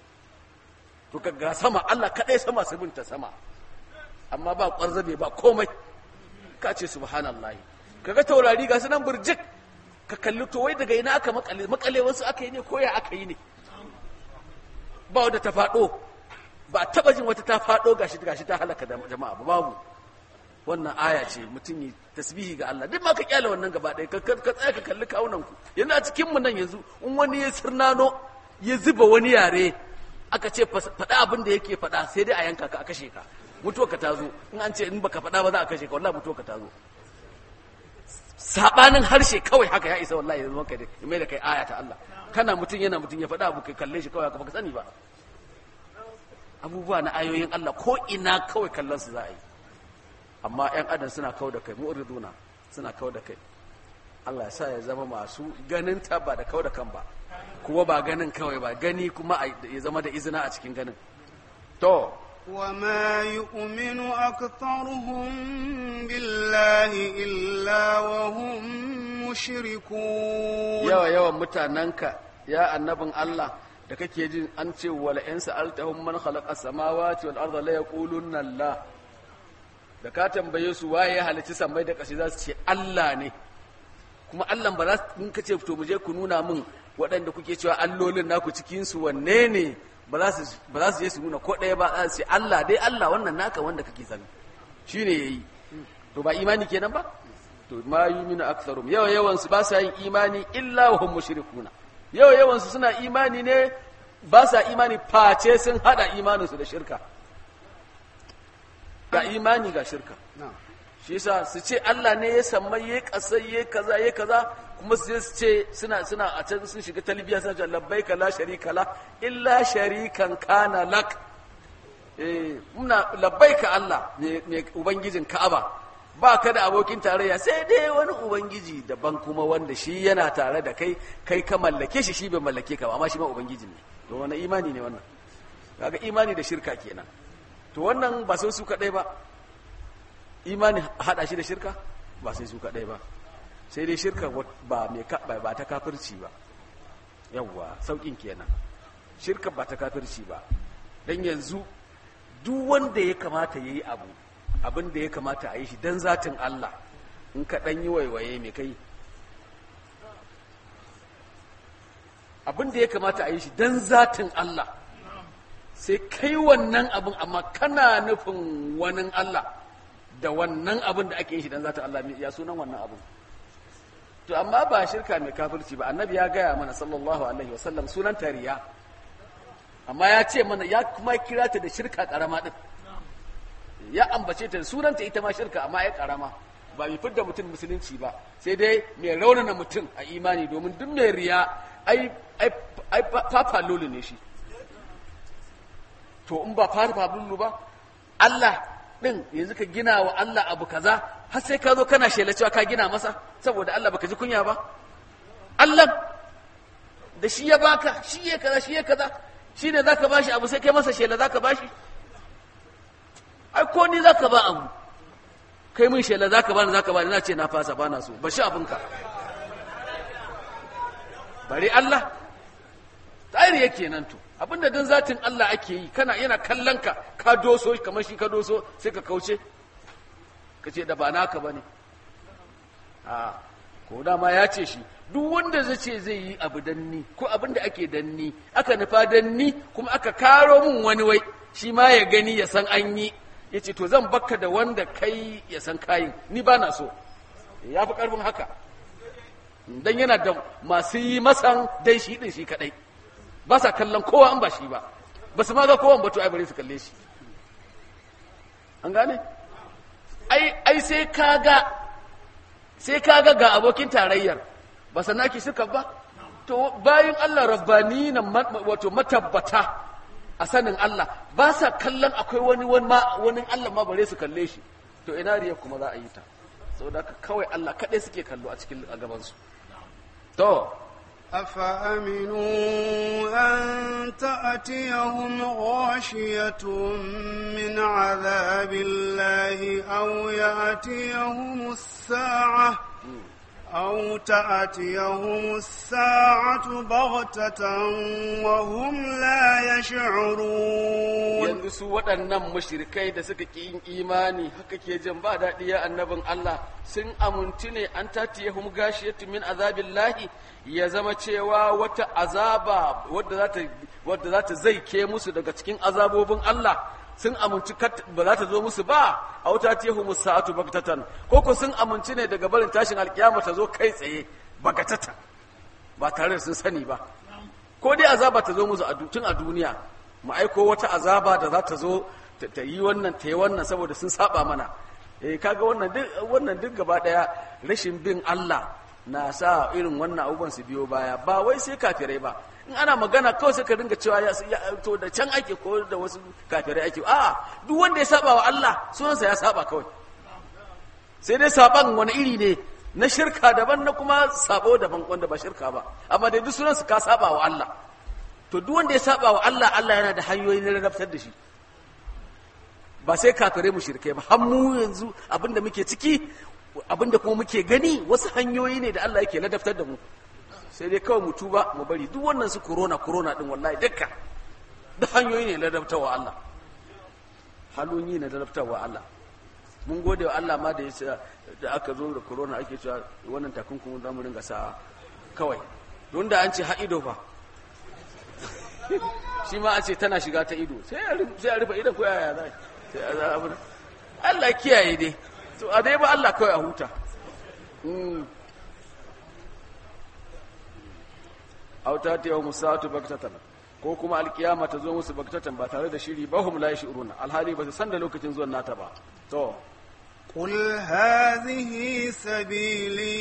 S2: to ka ga sama Allah kaɗai sama su binta sama amma ba ƙwarzabe ba komai ka ce subhanallahi kaga taurari ga su nan burjik ka kalli to wai daga ina aka makale makale wasu aka yi ne ko ya aka yi ne ba wadda ta faɗo ba taba jin wata ta faɗo gashi gashi ta halaka da jama'a ba babu wannan aya ce mutum yi tasbihi ga Allah duk ma ka kyale wannan gaba ɗaya ka tsaya ka kalli kawunan ku yanzu a cikin mu nan yanzu in wani ya sirnano ya zuba wani yare aka ce faɗa abin da yake faɗa sai dai a yanka ka a kashe ka mutuwa ka tazo in an ce in baka faɗa ba za a kashe ka wallahi mutuwa ka tazo sabanin harshe kawai haka ya isa wallahi yanzu maka ya mai da kai aya ta Allah kana mutum yana mutum ya faɗa abu kai kalle shi kawai baka sani ba abubuwa na ayoyin Allah ko ina kawai kallon su za a yi amma yan adam suna kawo da kai mu'riduna suna kawo da kai Allah ya sa ya zama masu ganin ta ba da kawo da kan ba kuma ba ganin kawai ba gani kuma ya zama da izina a cikin ganin to
S1: وما يؤمن أكثرهم بالله إلا وهم مشركون
S2: yawa yawan mutanenka ya annabin Allah da kake jin an ce wala in sa'altahum man khalaqa samawati wal arda la yaqulunna Allah da ka tambaye su waye ya halicci sammai da ƙasa za su ce Allah ne kuma Allah ba za su in kace to mu je ku nuna min waɗanda kuke cewa allolin naku cikin su wanne ne ba za su je su nuna ko ɗaya ba za su ce Allah dai Allah wannan naka wanda kake sani shine yayi to ba imani kenan ba to ma yuminu aktharum yawa yawan su ba sa yin imani illa wa hum mushrikuna yawa yawan su suna imani ne ba sa imani face sun hada imanin su da shirka ga imani ga shirka shi yasa su ce Allah ne ya sammai ya kasai ya kaza ya kaza kuma su ce suna suna a can sun shiga talbiya suna cewa labbaika la sharika la illa sharikan kana lak eh muna labbaika Allah ne ubangijin Ka'aba ba ka da abokin tarayya sai dai wani ubangiji daban kuma wanda shi yana tare da kai kai ka mallake shi shi bai mallake ka ba amma shi ma ubangiji ne to wani imani ne wannan kaga imani da shirka kenan to wannan ba sai su kadai ba imani hada shi da shirka ba sai su kadai ba sai dai shirka ba mai ba ta kafirci ba yawwa saukin kenan shirka ba ta kafirci ba dan yanzu duk wanda ya kamata yayi abu abin da ya kamata a yi shi don zatin Allah in ka ɗan yi waiwaye mai kai abin da ya kamata a yi shi don zatin Allah sai kai wannan abin amma kana nufin wani Allah da wannan abin da ake yi shi don zatin Allah ya sunan wannan abin to amma ba shirka mai kafirci ba annabi ya gaya mana sallallahu alaihi wasallam sunan tariya amma ya ce mana ya kuma kira ta da shirka karama din ya ambace ta sunanta ita ma shirka amma ya karama ba mai fidda mutum musulunci ba sai dai mai raunana mutum a imani domin duk mai riya ai ai ai papa lulu ne shi to in ba papa lulu ba Allah din yanzu ka gina wa Allah abu kaza har sai ka zo kana shela cewa ka gina masa saboda Allah baka ji kunya ba Allah da shi ya baka shi ya kaza shi ya kaza shine zaka bashi abu sai kai masa shela zaka bashi ai ko ni zaka ba abu kai mun shela zaka bani zaka bani na ce na fasa bana so ba shi abinka bari Allah tsari yake nan to abinda dan zatin Allah ake yi kana yana kallon ka ka doso kamar shi ka doso sai ka kauce ka ce da ba naka bane a ko dama ya ce shi duk wanda zai ce zai yi abu danni ko abin da ake danni aka nufa danni kuma aka karo mun wani wai shi ma ya gani ya san an yi ya ce to zan bakka da wanda kai ya san kayin ni ba na so ya fi ƙarfin haka don yana da masu yi masan dan shi ɗin shi kaɗai ba sa kallon kowa an ba shi ba ba su ma ga kowa ba to ai bare su kalle shi an gane ai ai sai kaga sai kaga ga abokin tarayyar ba sanaki suka ba to bayan Allah rabbani na wato matabbata a sanin Allah ba sa kallon akwai wani wani Allah ma bare su kalle shi to ina riya kuma za a yi ta saboda haka kawai Allah kaɗai suke kallo a cikin a gabansu to
S1: أفأمنوا أن تأتيهم غاشية من عذاب الله أو يأتيهم الساعة أو تأتيهم الساعة بغتة وهم لا يشعرون
S2: yanzu su waɗannan mashirikai da suka ƙi yin imani haka ke jin ba daɗi ya annabin Allah sun amuntu ne an tatiyahum gashiyatu min azabillahi ya zama cewa wata azaba wadda za ta wadda za ta zaike musu daga cikin azabobin Allah sun aminci ba za ta zo musu ba a wuta tiyahu sa'atu baktatan ko ko sun aminci ne daga barin tashin alkiyama ta zo kai tsaye bagatatan ba tare da sun sani ba ko dai azaba ta zo musu tun a duniya mu aiko wata azaba da za ta zo ta yi wannan ta yi wannan saboda sun saba mana eh kaga wannan duk wannan duk gaba daya rashin bin Allah na sa irin wannan abubuwan su biyo baya ba wai sai kafirai ba in ana magana kawai sai ka dinga cewa ya to da can ake ko da wasu kafirai ake a duk wanda ya saba wa Allah sunansa ya saba kawai sai dai saban wani iri ne na shirka daban na kuma sabo daban wanda ba shirka ba amma dai duk sunansa ka saba wa Allah to duk wanda ya saba wa Allah Allah yana da hanyoyi na ladabtar da shi ba sai kafirai mu shirkai ba har mu yanzu abinda muke ciki abinda kuma muke gani wasu hanyoyi ne da Allah yake ladabtar da mu sai dai kawai mu tuba mu bari duk wannan su corona corona din wallahi dukka duk hanyoyi ne ladabtarwa Allah halonyi ne ladabtarwa Allah mun gode wa Allah ma da ya da aka zo da corona ake cewa wannan takunkumin za mu ringa sa kawai don da an ce ha ido fa shi ma a ce tana shiga ta ido sai a rufe idan ko yaya za sai a abin Allah kiyaye dai to a dai ba Allah kawai a huta auta ta yau musatu baktatan ko kuma alkiyama ta zo musu baktatan ba tare da shiri ba hum la yashuruna alhali ba su san da lokacin zuwan nata ba to
S1: قل هذه سبيلي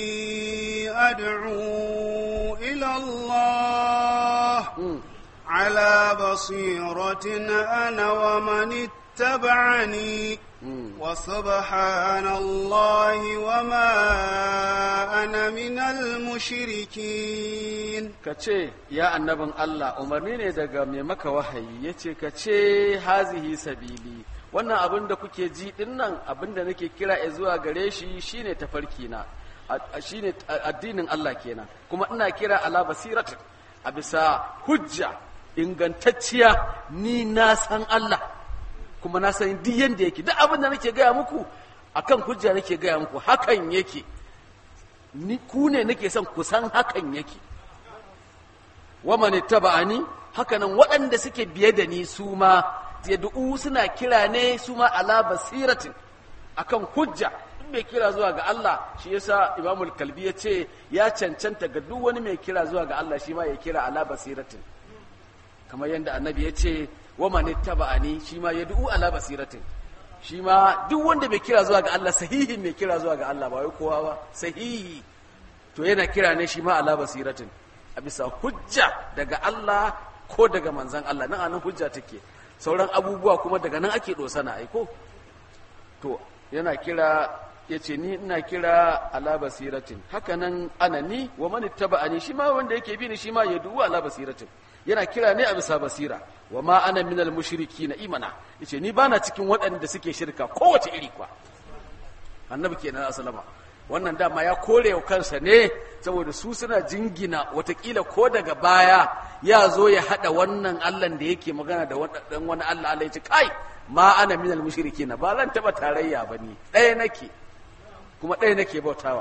S1: أدعو إلى الله على بصيرة أنا ومن اتبعني وسبحان الله وما أنا من المشركين
S2: kace ya annabin Allah umarni ne daga mai maka wahayi yace kace hazihi sabili wannan abin da kuke ji din nan abin da nake kira e zuwa gare shi shine tafarki na shine addinin Allah kenan kuma ina kira ala basiratin a bisa hujja ingantacciya ni na san Allah kuma na san duk yanda yake duk abin da nake gaya muku akan hujja nake gaya muku hakan yake ni ku ne nake son ku san hakan yake wa man ittaba'ani hakanan waɗanda suke biye da ni su ma yad'u suna kira ne su ma ala basiratin akan hujja in mai kira zuwa ga Allah shi yasa Imam al-Kalbi ya ce ya cancanta ga duk wani mai kira zuwa ga Allah shi ma ya kira ala basiratin kamar yadda annabi ya ce wa man ittaba'ani shi ma yad'u ala basiratin shi ma duk wanda bai kira zuwa ga Allah sahihi mai kira zuwa ga Allah ba wai kowa ba sahihi to yana kira ne shi ma ala basiratin a bisa hujja daga Allah ko daga manzan Allah nan anan hujja take sauran abubuwa kuma daga nan ake dosana aiko to yana kira yace ni ina kira ala basiratin haka nan ana ni wa man ittaba'ani shi ma wanda yake bi ni shi ma yadu ala basiratin yana kira ne a bisa basira wa ma ana minal mushriki na imana yace ni bana cikin waɗanda suke shirka kowace iri kwa annabi kenan asalama wannan dama ya kore wa kansa ne saboda su suna jingina watakila ko daga baya ya zo ya hada wannan allan da yake magana da wani allah allah ya ce kai ma ana minal mushriki na ba zan taba tarayya ba ni ɗaya nake kuma ɗaya nake bautawa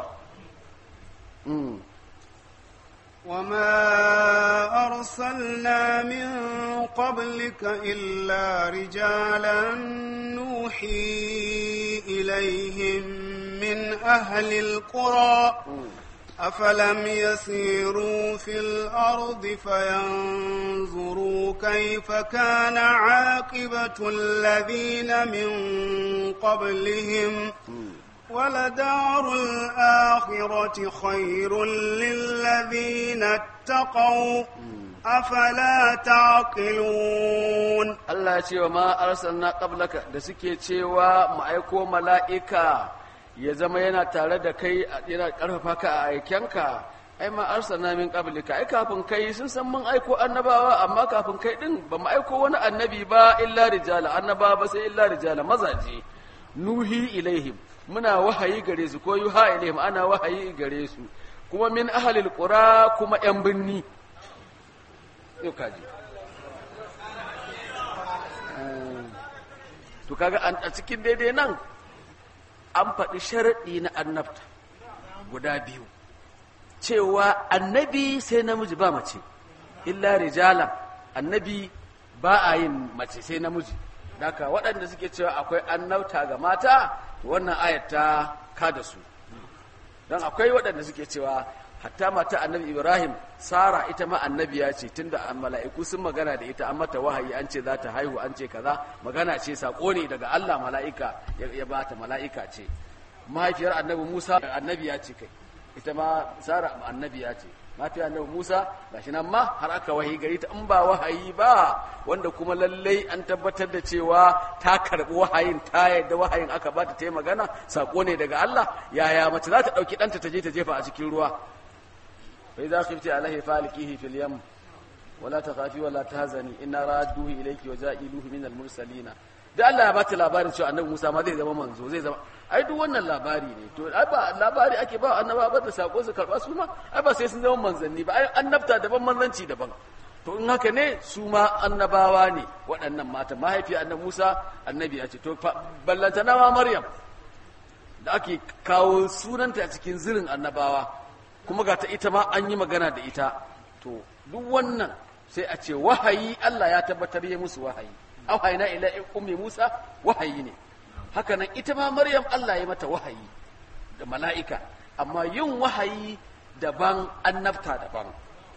S1: وما أرسلنا من قبلك إلا رجالا نوحي إليهم من أهل القرى أفلم يسيروا في الأرض فينظروا كيف كان عاقبة الذين من قبلهم ولدار الآخرة خير للذين اتقوا أفلا تعقلون
S2: Allah ya ce wa ma arsalna qablaka da suke cewa mu aiko mala'ika ya zama yana tare da kai yana karfafa ka a aikenka ai ma arsalna min qablika ai kafin kai sun san mun aiko annabawa amma kafin kai din ba mu aiko wani annabi ba illa rijala annabawa ba sai illa rijala mazaje nuhi ilaihim muna wahayi gare su ko yuha ilaihim ana wahayi gare su kuma min ahlil qura kuma yan binni yau kaji to kaga a cikin daidai nan an faɗi sharaɗi na annabta guda biyu cewa annabi sai namiji ba mace illa rijalan annabi ba a yin mace sai namiji daga waɗanda suke cewa akwai annabta ga mata wannan ayat ta kada su don akwai waɗanda suke cewa hatta mata annabi ibrahim sara ita ma annabiya ce tunda an mala'iku sun magana da ita an mata wahayi an ce za ta haihu an ce kaza magana ce sako ne daga allah mala'ika ya bata mala'ika ce mahaifiyar annabi musa annabiya ce kai ita ma sara annabiya ce mahaifiyar annabi musa gashi nan ma har aka wahayi gari ta in ba wahayi ba wanda kuma lallai an tabbatar da cewa ta karbi wahayin ta yadda wahayin aka bata ta yi magana sako ne daga allah yaya mace za ta ɗauki ɗanta ta je ta jefa a cikin ruwa فإذا خفت عليه فالكيه في اليم ولا تخافي ولا تهزني إن رادوه إليك وجائلوه من المرسلين da Allah ya bata labarin cewa annabi Musa ma zai zama manzo zai zama ai duk wannan labari ne to ai ba labari ake ba annaba ba da sako su karba su ma ai ba sai sun zama manzanni ba ai annabta daban manzanci daban to in haka ne su ma annabawa ne waɗannan mata mahaifi annabi Musa annabi ya ce to ballantana ma Maryam da ake kawo sunanta a cikin zirin annabawa kuma ga ta ita ma an yi magana da ita to duk wannan sai a ce wahayi Allah ya tabbatar ya musu wahayi auhayna ila ummi Musa wahayi ne haka nan ita ma Maryam Allah ya mata wahayi da mala'ika amma yin wahayi daban annabta daban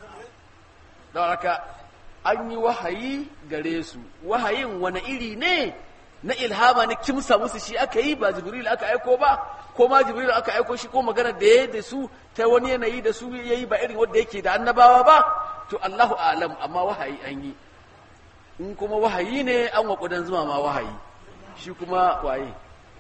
S2: don haka an yi wahayi gare su wahayin wani iri ne na ilhama na kimsa musu shi aka yi ba jibril aka aiko ba ko ma jibril aka aiko shi ko magana da ya da su ta wani yanayi da su ya yi ba irin wanda yake da annabawa ba to allahu alam amma wahayi an yi in kuma wahayi ne an wa kudan zuma ma wahayi shi kuma waye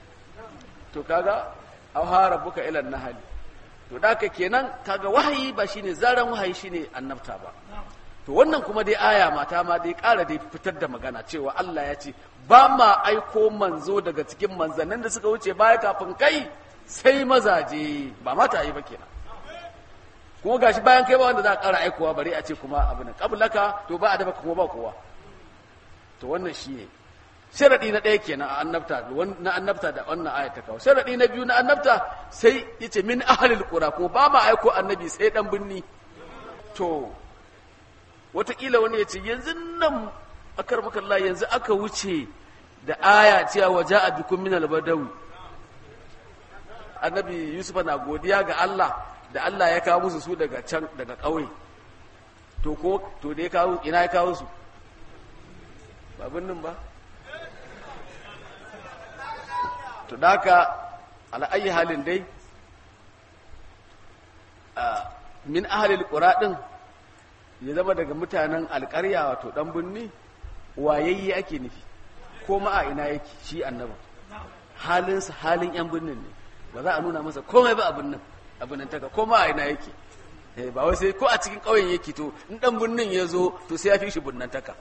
S2: to kaga aw ha rabbuka ila nahali to da ka kenan kaga wahayi ba shine zaran wahayi shine annabta ba to wannan kuma dai aya mata ma dai ƙara dai fitar da magana cewa Allah ya ce ba ma aiko manzo daga cikin manzannin da suka wuce baya kafin kai sai mazaje ba mata yi ba kenan kuma gashi bayan kai ba wanda za a ƙara aikowa bari a ce kuma abu na kablaka to ba a dafa kuma ba kowa to wannan shi ne sharadi na ɗaya kenan a annabta na annabta da wannan aya ta kawo sharadi na biyu na annabta sai yace min ahlil qura ko ba ma aiko annabi sai dan binni to wataƙila wani ya ce yanzu nan akar makalla yanzu aka wuce da aya cewa waje a bikun minal badawi annabi yusuf na godiya ga allah da allah ya kawo musu su daga can daga ƙauye to ko to da ya kawo ina ya kawo su babin nan ba to da haka ala'ayi halin dai min ahalil ƙura ɗin ya zama daga mutanen alƙarya wato ɗan birni wayayye ake nufi ko ma a ina yake shi annaba halinsa halin yan birnin ne ba za a nuna masa komai ba abin nan abin nan taka ko ma a ina yake ba wai sai ko a cikin ƙauyen yake to in ɗan birnin ya zo to sai ya fi shi birnin taka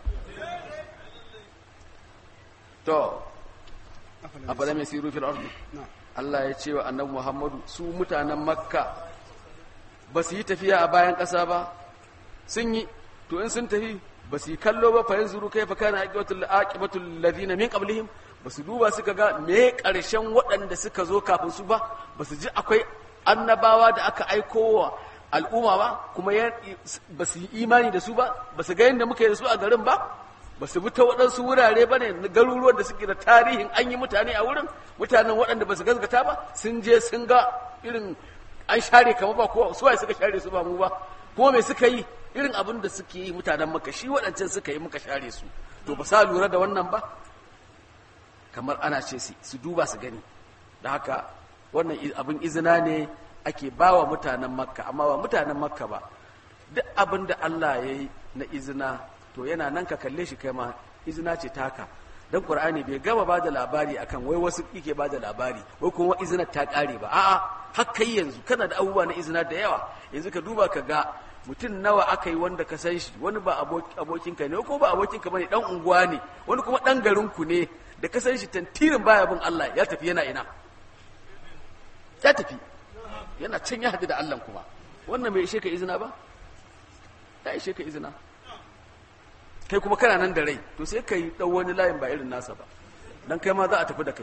S2: to afala mai siru fil ardi Allah ya ce wa annabi Muhammadu su mutanen Makka ba su yi tafiya a bayan ƙasa ba sun yi to in sun tafi ba su yi kallo ba fa yanzuru kai fa kana aqibatul aqibatul ladina min qablihim ba su duba suka ga me karshen waɗanda suka zo kafin su ba ba su ji akwai annabawa da aka aiko wa al'umma ba kuma ba su yi imani da su ba ba su ga yadda muka yi da su a garin ba ba su bi ta waɗansu wurare ba ne garuruwan da suke da tarihin an yi mutane a wurin mutanen waɗanda ba su gazgata ba sun je sun ga irin an share kamar ba kowa su waye suka share su ba mu ba kuma me suka yi irin abin da suke yi mutanen maka shi waɗancan suka yi muka share su to ba sa lura da wannan ba kamar ana ce su duba su gani da haka wannan abin izina ne ake ba wa mutanen makka amma ba mutanen makka ba duk abin da Allah ya yi na izina to yana nan ka kalle shi kai ma izina ce taka dan qur'ani bai gama ba da labari akan wai wasu yake ba da labari wai kuma izina ta kare ba a'a har kai yanzu kana da abubuwa na izina da yawa yanzu ka duba ka ga mutum nawa aka yi wanda ka san shi wani ba abokinka ne ko ba abokinka bane dan unguwa ne wani kuma dan garin ku ne da ka san shi tantirin baya bin Allah ya tafi yana ina ya tafi yana can ya hadu da Allah kuma wannan bai ishe ka izina ba ya ishe ka izina kai kuma kana nan da rai to sai ka yi ɗau wani layin ba irin nasa ba dan kai ma za a tafi da kai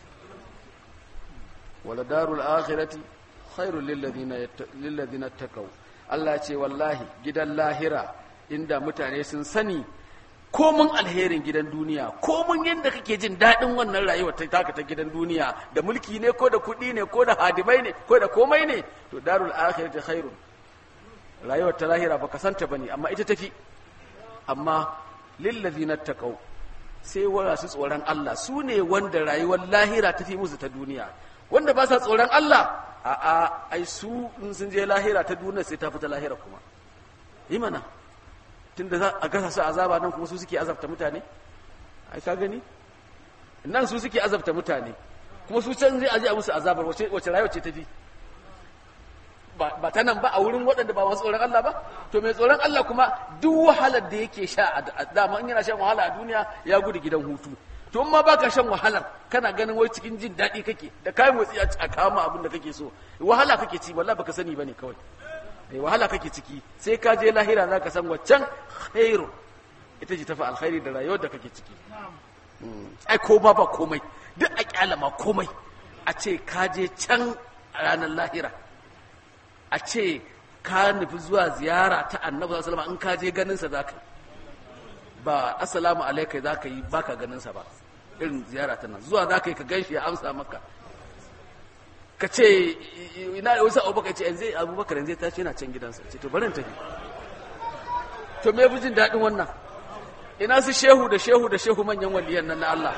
S2: wala darul akhirati khairul lil ladina taqaw Allah ce wallahi gidan lahira inda mutane sun sani komun alherin gidan duniya komun yadda kake jin daɗin wannan rayuwar ta taka ta gidan duniya da mulki ne ko da kuɗi ne ko da hadimai ne ko da komai ne to darul akhirati khairun rayuwar ta lahira baka santa bane amma ita tafi amma lillazina taqaw sai wara su tsoron Allah su ne wanda rayuwar lahira tafi musu ta duniya wanda ba sa tsoron Allah a a ai su in sun je lahira ta duniya sai ta fita lahira kuma yi mana tunda za a gasa su azaba nan kuma su suke azabta mutane ai ka gani nan su suke azabta mutane kuma su can zai aje a musu azabar wace wace rayuwa ce tafi ba ta nan ba a wurin waɗanda ba masu tsoron Allah ba to mai tsoron Allah kuma duk wahalar da yake sha a dama in yana shan wahala a duniya ya gudu gidan hutu to in ma baka shan wahalar kana ganin wai cikin jin daɗi kake da kayan motsi a kama abin da kake so wahala kake ci wallahi baka sani bane kawai eh wahala kake ciki sai ka je lahira zaka san waccan khairu ita ce tafi alkhairi da rayuwar da kake ciki ai ko ba ba komai duk a kyalama komai a ce ka je can ranar lahira a ce ka nufi zuwa ziyara ta annabi sallallahu alaihi in ka je ganin sa zaka ba assalamu alaikum zaka yi baka ganin sa ba irin ziyara ta nan zuwa zaka yi ka ganshi ya amsa maka ka ce ina da wasu abubakar ce yanzu abubakar yanzu ta ce yana can gidansa ce to bari in tafi to me jin daɗin wannan ina su shehu da shehu da shehu manyan waliyan nan na Allah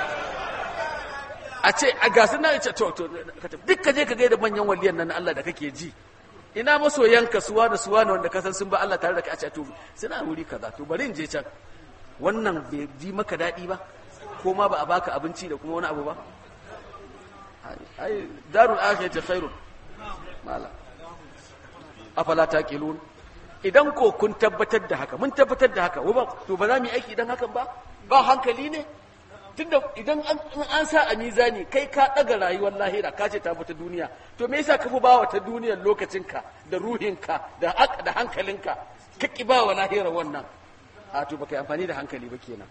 S2: a ce a gasu na ce to to duk ka je ka gaida manyan waliyan nan na Allah da kake ji ina masoyanka suwa da suwa ne wanda ka san sun ba Allah tare da kai a ce to suna wuri kaza to bari in je can wannan bai ji maka daɗi ba ko ma ba a baka abinci da kuma wani abu ba ai darul akhirati khairun mala afala taqilun idan ko kun tabbatar da haka mun tabbatar da haka to ba za mu yi aiki idan hakan ba ba hankali ne tunda idan an sa a mizani kai ka daga rayuwar lahira ka ce ta fita duniya to me yasa ka fi bawa ta duniyar lokacinka da ruhinka da da hankalinka ka ki bawa lahira wannan a to baka yi amfani da hankali ba kenan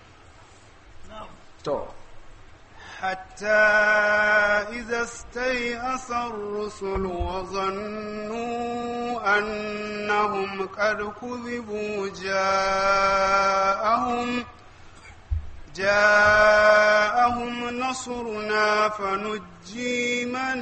S2: to
S1: حتى إذا استيأس الرسل وظنوا أنهم قد كذبوا جاءهم جاءهم نصرنا فنجي من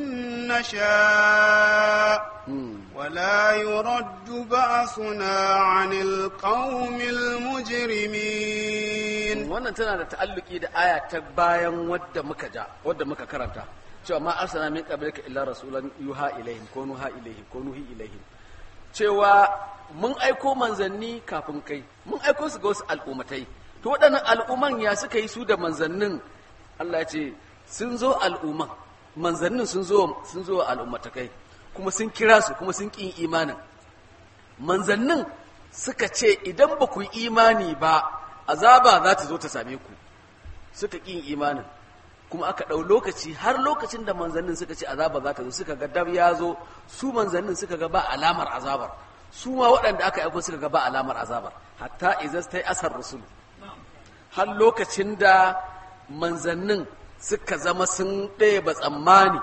S1: نشاء ولا يرد بأسنا عن القوم المجرمين
S2: wannan tana da ta'alluki da aya ta bayan wadda muka ja wadda muka karanta cewa ma arsana min qablika illa rasulan yuha ilaihim ko nuha ilaihim ko nuhi ilaihim cewa mun aiko manzanni kafin kai mun aiko su ga wasu al'ummatai to waɗannan al'umman ya suka yi su da manzannin Allah ya ce sun zo al'umman manzannin sun zo sun zo al'ummatakai kuma sun kira su kuma sun ƙin imanin manzannin suka ce idan ba ku yi imani ba azaba za ta zo ta same ku suka ƙin imanin kuma aka ɗau lokaci har lokacin da manzannin suka ce azaba za ta zo suka ga dab ya zo su manzannin suka ga ba alamar azabar su ma waɗanda aka aiko suka ga ba alamar azabar hatta izas ta yi asar rusulu har lokacin da manzannin suka zama sun ɗaya ba tsammani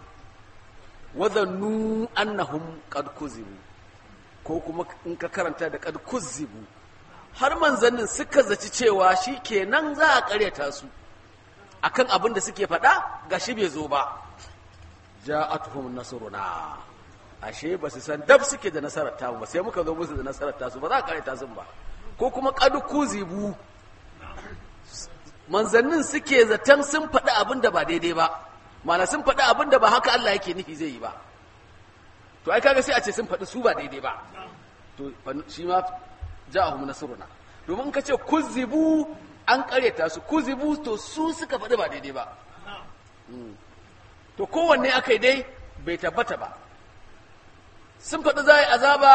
S2: wazannu annahum qad kuzibu ko kuma in ka karanta da qad kuzibu har manzannin suka zaci cewa shi kenan za a karyata su akan abin da suke faɗa gashi bai zo ba ja'atuhum nasruna ashe ba su san dab suke da nasarar tamu ba sai muka zo musu da nasarar tasu ba za ka karanta sun ba ko kuma qad kuzibu manzannin suke zaton sun faɗi abin da ba daidai ba mana sun faɗi abin da ba haka Allah yake nufi zai yi ba to ai kaga sai a ce sun faɗi su ba daidai ba to shi ma ja'ahum nasruna domin ka ce kuzibu an karyata su kuzibu to su suka faɗi ba daidai ba to kowanne aka yi dai bai tabbata ba sun faɗi za a yi azaba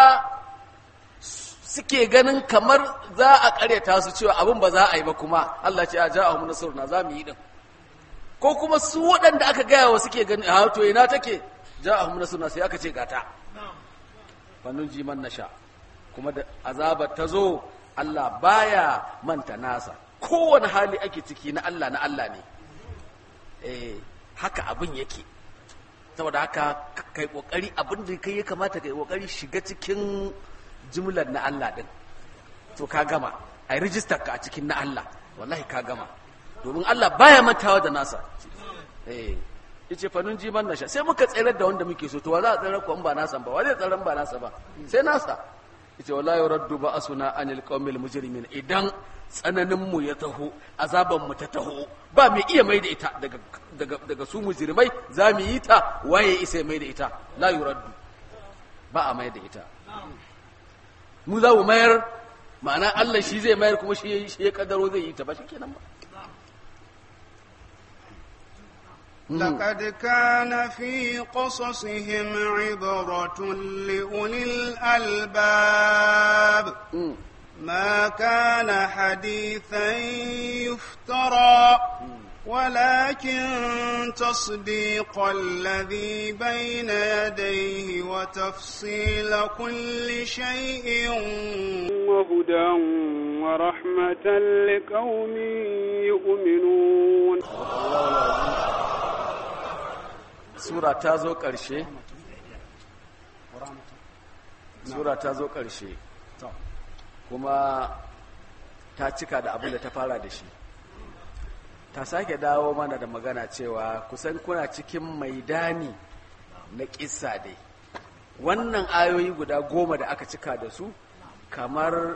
S2: suke ganin kamar za a karyata su cewa abin ba za a yi ba kuma Allah ce a ja'ahum nasruna za mu yi din ko kuma su waɗanda aka gaya wa suke gani a to ina take ja'ahum nasruna sai aka ce gata fanun ji man nasha kuma da azabar ta zo Allah baya manta nasa kowane hali ake ciki na Allah na Allah ne eh haka abin yake saboda haka kai kokari abin da kai ya kamata kai kokari shiga cikin jumlar na Allah din to ka gama ai register ka a cikin na Allah wallahi ka gama domin Allah baya mantawa da nasa eh yace fanun ji man nasha sai muka tsayar da wanda muke so to wa za a tsayar ko in ba nasa ba wa zai tsayar ba nasa ba sai nasa yace wallahi raddu ba asuna anil qaumil mujrimin idan tsananin mu ya taho azaban mu ta taho ba mai iya mai da ita daga daga daga su mujrimai za mu yi ta waye isa mai da ita la yuraddu ba a mai da ita mu za mu mayar ma'ana Allah shi zai mayar kuma shi shi ya kaddaro zai yi ta ba shikenan ba
S1: لقد كان في قصصهم عبرة لأولي الألباب ما كان حديثا يفترى ولكن تصديق الذي بين يديه وتفصيل كل شيء وهدى ورحمة لقوم يؤمنون
S2: sura ta zo ƙarshe sura ta zo ƙarshe kuma ta cika da abin da ta fara da shi ta sake dawo mana da magana cewa kusan kuna cikin maidani na ƙissa dai wannan ayoyi guda goma da aka cika da su kamar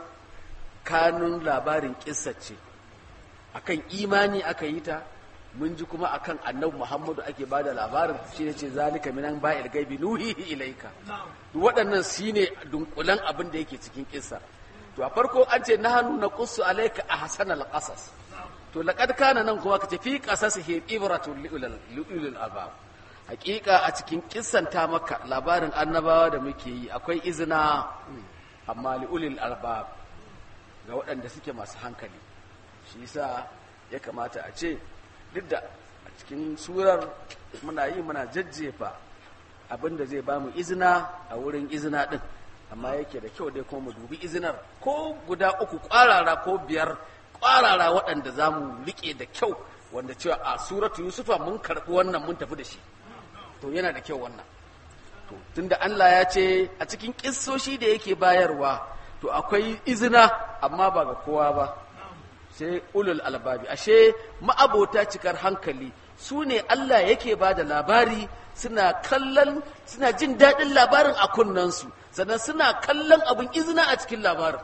S2: kanun labarin ƙissa ce akan imani aka yi ta mun ji kuma akan annabi Muhammadu ake bada labarin shi ne ce zalika minan ba'il gaibi nuhihi ilaika waɗannan shine dunkulan abin da yake cikin kissa to a farko an ce nahnu naqussu alayka ahsanal qasas to laqad kana nan kuma kace fi qasasihi ibratun liulil albab hakika a cikin kissan ta maka labarin annabawa da muke yi akwai izina amma liulil albab ga waɗanda suke masu hankali shi yasa ya kamata a ce duk da a cikin surar muna yi muna jajjefa abinda zai ba mu izina a wurin izina din amma yake da kyau dai kuma mu dubi izinar ko guda uku kwarara ko biyar kwarara waɗanda za mu riƙe da kyau wanda cewa a suratu yusufa mun karɓi wannan mun tafi da shi to yana da kyau wannan to tunda Allah ya ce a cikin kissoshi da yake bayarwa to akwai izina amma ba ga kowa ba sai ulul albabi ashe ma'abota cikar hankali su ne Allah yake ba da labari suna kallon suna jin daɗin labarin a kunnansu sannan suna kallon abin izina a cikin labarin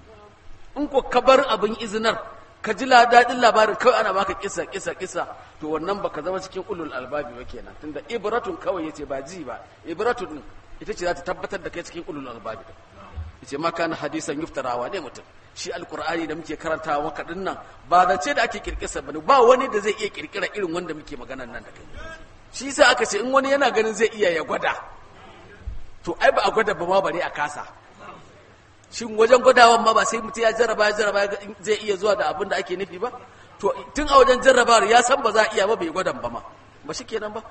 S2: in ko ka bar abin izinar ka ji daɗin labarin kawai ana baka kisa kisa kisa to wannan baka zama cikin ulul albabi ba kenan tunda ibratun kawai yace ba ji ba ibratun din ita ce za ta tabbatar da kai cikin ulul albabi yace ma kana hadisan yuftarawa ne mutum shi alkur'ani da muke karantawa maka din nan ba zance da ake kirkisa bane ba wani da zai iya kirkira irin wanda muke maganan nan da kai shi yasa aka ce in wani yana ganin zai iya ya gwada to ai ba a gwada ba ma bare a kasa shin wajen gwadawan ma ba sai mutum ya jarraba ya jarraba zai iya zuwa da abin da ake nufi ba to tun a wajen jarrabawar ya san ba za a iya ba bai gwadan ba ma ba shi kenan ba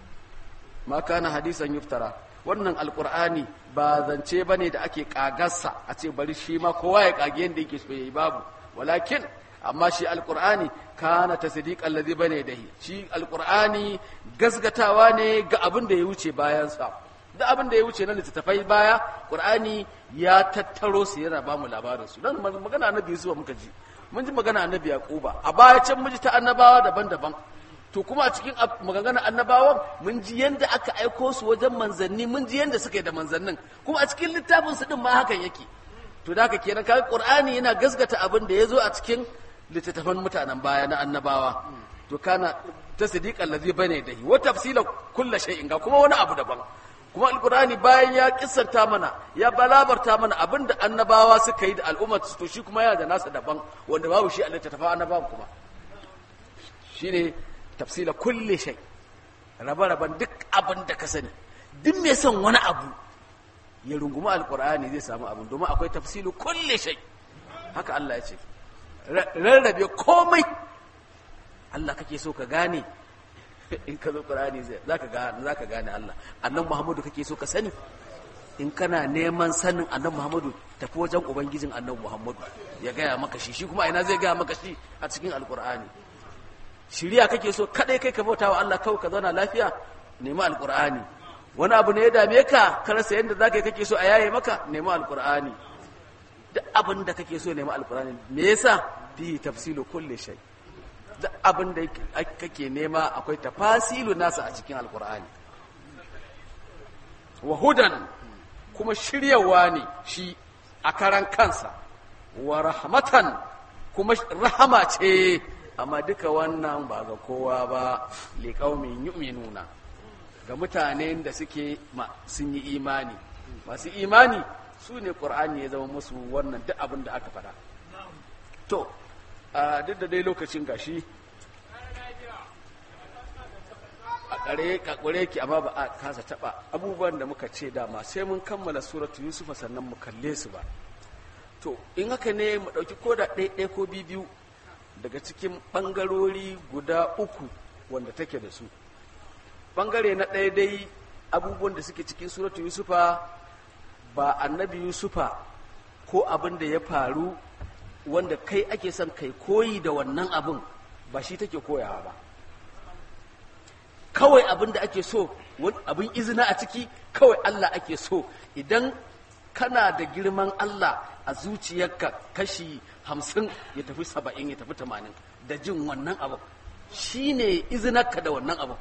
S2: ma kana hadisan yuftara wannan alkur'ani ba zance ba ne da ake kagarsa a ce bari shi ma kowa ya kage yadda yake so yayi babu walakin amma shi alkur'ani kana tasdiq allazi bane dahi shi alkur'ani gasgatawa ne ga abin da ya wuce bayan sa da abin da ya wuce na littattafai baya qur'ani ya tattaro su yana ba mu labarin su dan magana annabi Yusuf muka ji mun ji magana annabi Yaquba a baya can mun ji ta annabawa daban-daban to kuma a cikin maganganun annabawan mun ji yanda aka aiko su wajen manzanni mun ji yanda suka yi da manzannin kuma a cikin littafin su din ma hakan yake to da haka kenan kaga qur'ani yana gasgata abin da ya zo a cikin littattafan mutanen baya na annabawa to kana tasdiqan ladhi bane dahi wa tafsila kulli shay'in ga kuma wani abu daban kuma alqur'ani bayan ya kissanta mana ya balabarta mana abin da annabawa suka yi da al'ummar to shi kuma yana da nasa daban wanda babu shi a littattafan annabawan kuma shine tafsila kulli shay rabe-raben duk abin da ka sani duk mai son wani abu ya rungumi alkur'ani zai samu abin domin akwai tafsilu kulli shay haka Allah ya ce rarrabe komai Allah kake so ka gane in ka zo qur'ani zai zaka gane zaka gane Allah annabi Muhammadu kake so ka sani in kana neman sanin annabi Muhammadu tafi wajen ubangijin annabi Muhammadu ya gaya maka shi shi kuma ina zai gaya maka shi a cikin alkur'ani shiriya kake so kadai kai ka bauta wa Allah kawai ka zauna lafiya nemi alkur'ani wani abu ne ya dame ka ka rasa yadda zaka yi kake so a yaye maka nemi alkur'ani duk abin da kake so nemi alkur'ani me yasa fi tafsilu kulli shay duk abin da kake nema akwai tafasilu nasa a cikin alkur'ani wa hudan kuma shiryawa ne shi a karan kansa wa rahmatan kuma rahama ce amma duka wannan ba ga kowa ba liƙaumin yu'minuna ga mutanen da suke sun yi imani masu imani su ne ƙur'ani ya zama musu wannan duk abin da aka faɗa to duk da dai lokacin gashi a ƙare ƙaƙure ki amma ba a kasa taɓa abubuwan da muka ce dama sai mun kammala suratu yusufa sannan mu kalle su ba to in haka ne mu ɗauki ko da ɗaya ko biyu daga cikin ɓangarori guda uku wanda take da su ɓangare na ɗaya dai abubuwan da suke cikin suratu yusufa ba annabi yusufa ko abin da ya faru wanda kai ake son kai koyi da wannan abin ba shi take koyawa ba kawai abin da ake so abin izina a ciki kawai allah ake so idan kana da girman allah a zuciyarka kashi hamsin ya tafi saba'in ya tafi tamanin da jin wannan abu shi ne izinarka da wannan abu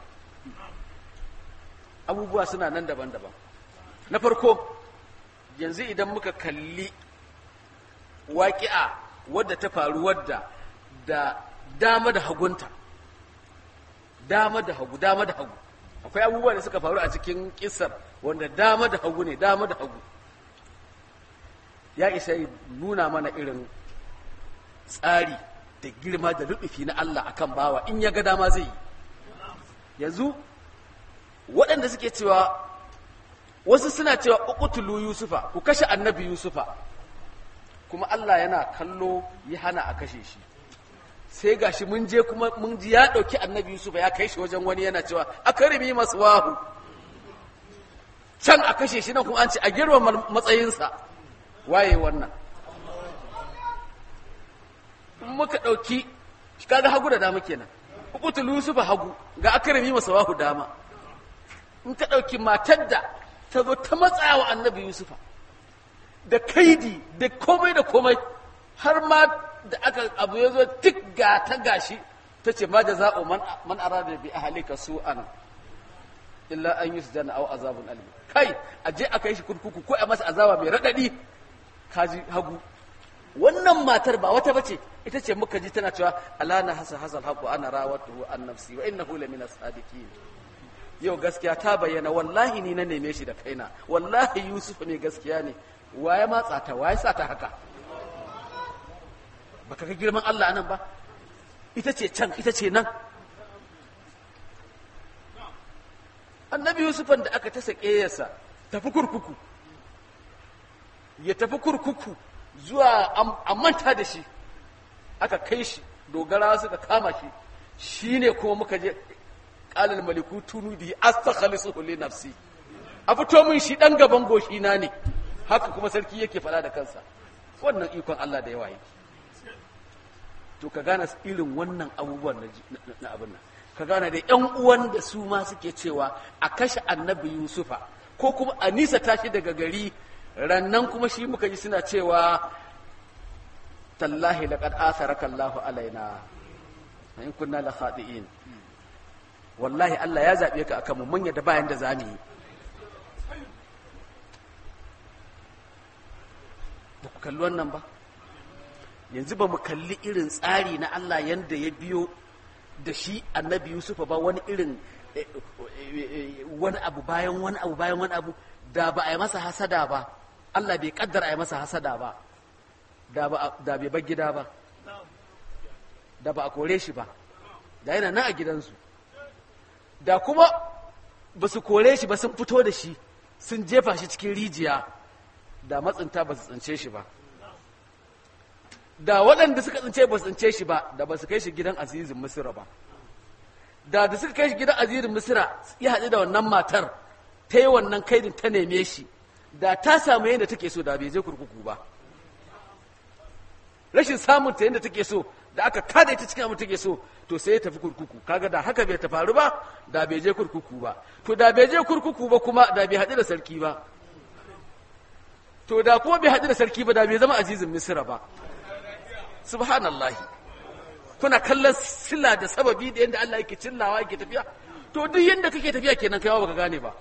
S2: abubuwa suna nan daban-daban na farko yanzu idan muka kalli waƙi'a wadda ta faru wadda da dama da hagunta dama da hagu dama da hagu akwai abubuwa da suka faru a cikin kisar wanda dama da hagu ne dama da hagu ya isa nuna mana irin tsari da girma da rubufi na Allah akan bawa in ya ga dama zai yi yanzu waɗanda suke cewa wasu suna cewa uqtulu yusufa ku kashe annabi yusufa kuma Allah yana kallo ya hana a kashe shi sai gashi mun je kuma mun ji ya ɗauki annabi yusufa ya kai shi wajen wani yana cewa akarimi masu wahu can a kashe shi nan kuma an ce a girma matsayinsa waye wannan muka ɗauki kaga hagu da dama kenan uqtul yusufa hagu ga akrami masa wahu dama in ka ɗauki matar da ta zo ta matsawa annabi yusufa da kaidi da komai da komai har ma da aka abu ya zo tik ga ta gashi ta ce ma da za'o man arada bi ahlika su'an illa an yusjana aw azabun alim kai aje a kai shi kurkuku ko a masa azaba mai radadi kaji hagu wannan matar ba wata bace ita ce muka ji tana cewa alana hasa hasal haqu ana rawatuhu an nafsi wa innahu lamina sadiqin yau gaskiya ta bayyana wallahi ni na neme shi da kaina wallahi yusuf ne gaskiya ne waye matsa ta waye sa ta haka baka ga girman Allah nan ba ita ce can ita ce nan annabi yusufan da aka ta sake yasa tafi kurkuku ya tafi kurkuku zuwa a manta da shi aka kai shi dogara suka kama shi shi ne kuma muka je ƙalal maliku tunu bihi astakhlisuhu li nafsi a fito min shi dan gaban goshi na ne haka kuma sarki yake faɗa da kansa wannan ikon Allah da yawa yake to ka gane irin wannan abubuwan na abin nan ka gane da yan uwan da su ma suke cewa a kashe annabi yusufa ko kuma a nisa tashi daga gari rannan kuma shi muka ji suna cewa tallahi laqad atharaka Allahu alaina in kunna la khadi'in wallahi Allah ya zaɓe ka akan mu manya da bayan da za mu yi ba ku kalli wannan ba yanzu ba mu kalli irin tsari na Allah yanda ya biyo da shi annabi Yusufa ba wani irin wani abu bayan wani abu bayan wani abu da ba a yi masa hasada ba Allah bai kaddara a yi masa hasada ba da bai bar gida ba da ba a kore shi ba da yana nan a gidansu da kuma ba su kore shi ba sun fito da shi sun jefa shi cikin rijiya da matsinta ba su tsince shi ba da waɗanda suka tsince ba su tsince shi ba da ba su kai shi gidan azizin misira ba da da suka kai shi gidan azizin misira ya haɗu da wannan matar ta yi wannan kaidin ta neme shi da ta samu yadda take so da bai je kurkuku ba rashin samun ta yadda take so da aka kada ita cikin abin take so to sai ya tafi kurkuku kaga da haka bai ta faru ba da bai je kurkuku ba to da bai je kurkuku ba kuma da bai haɗu da sarki ba to da kuma bai haɗu da sarki ba da bai zama azizin misira ba subhanallahi kuna kallon sila da sababi da yadda Allah yake cillawa yake tafiya to duk yadda kake tafiya kenan kaiwa baka gane ba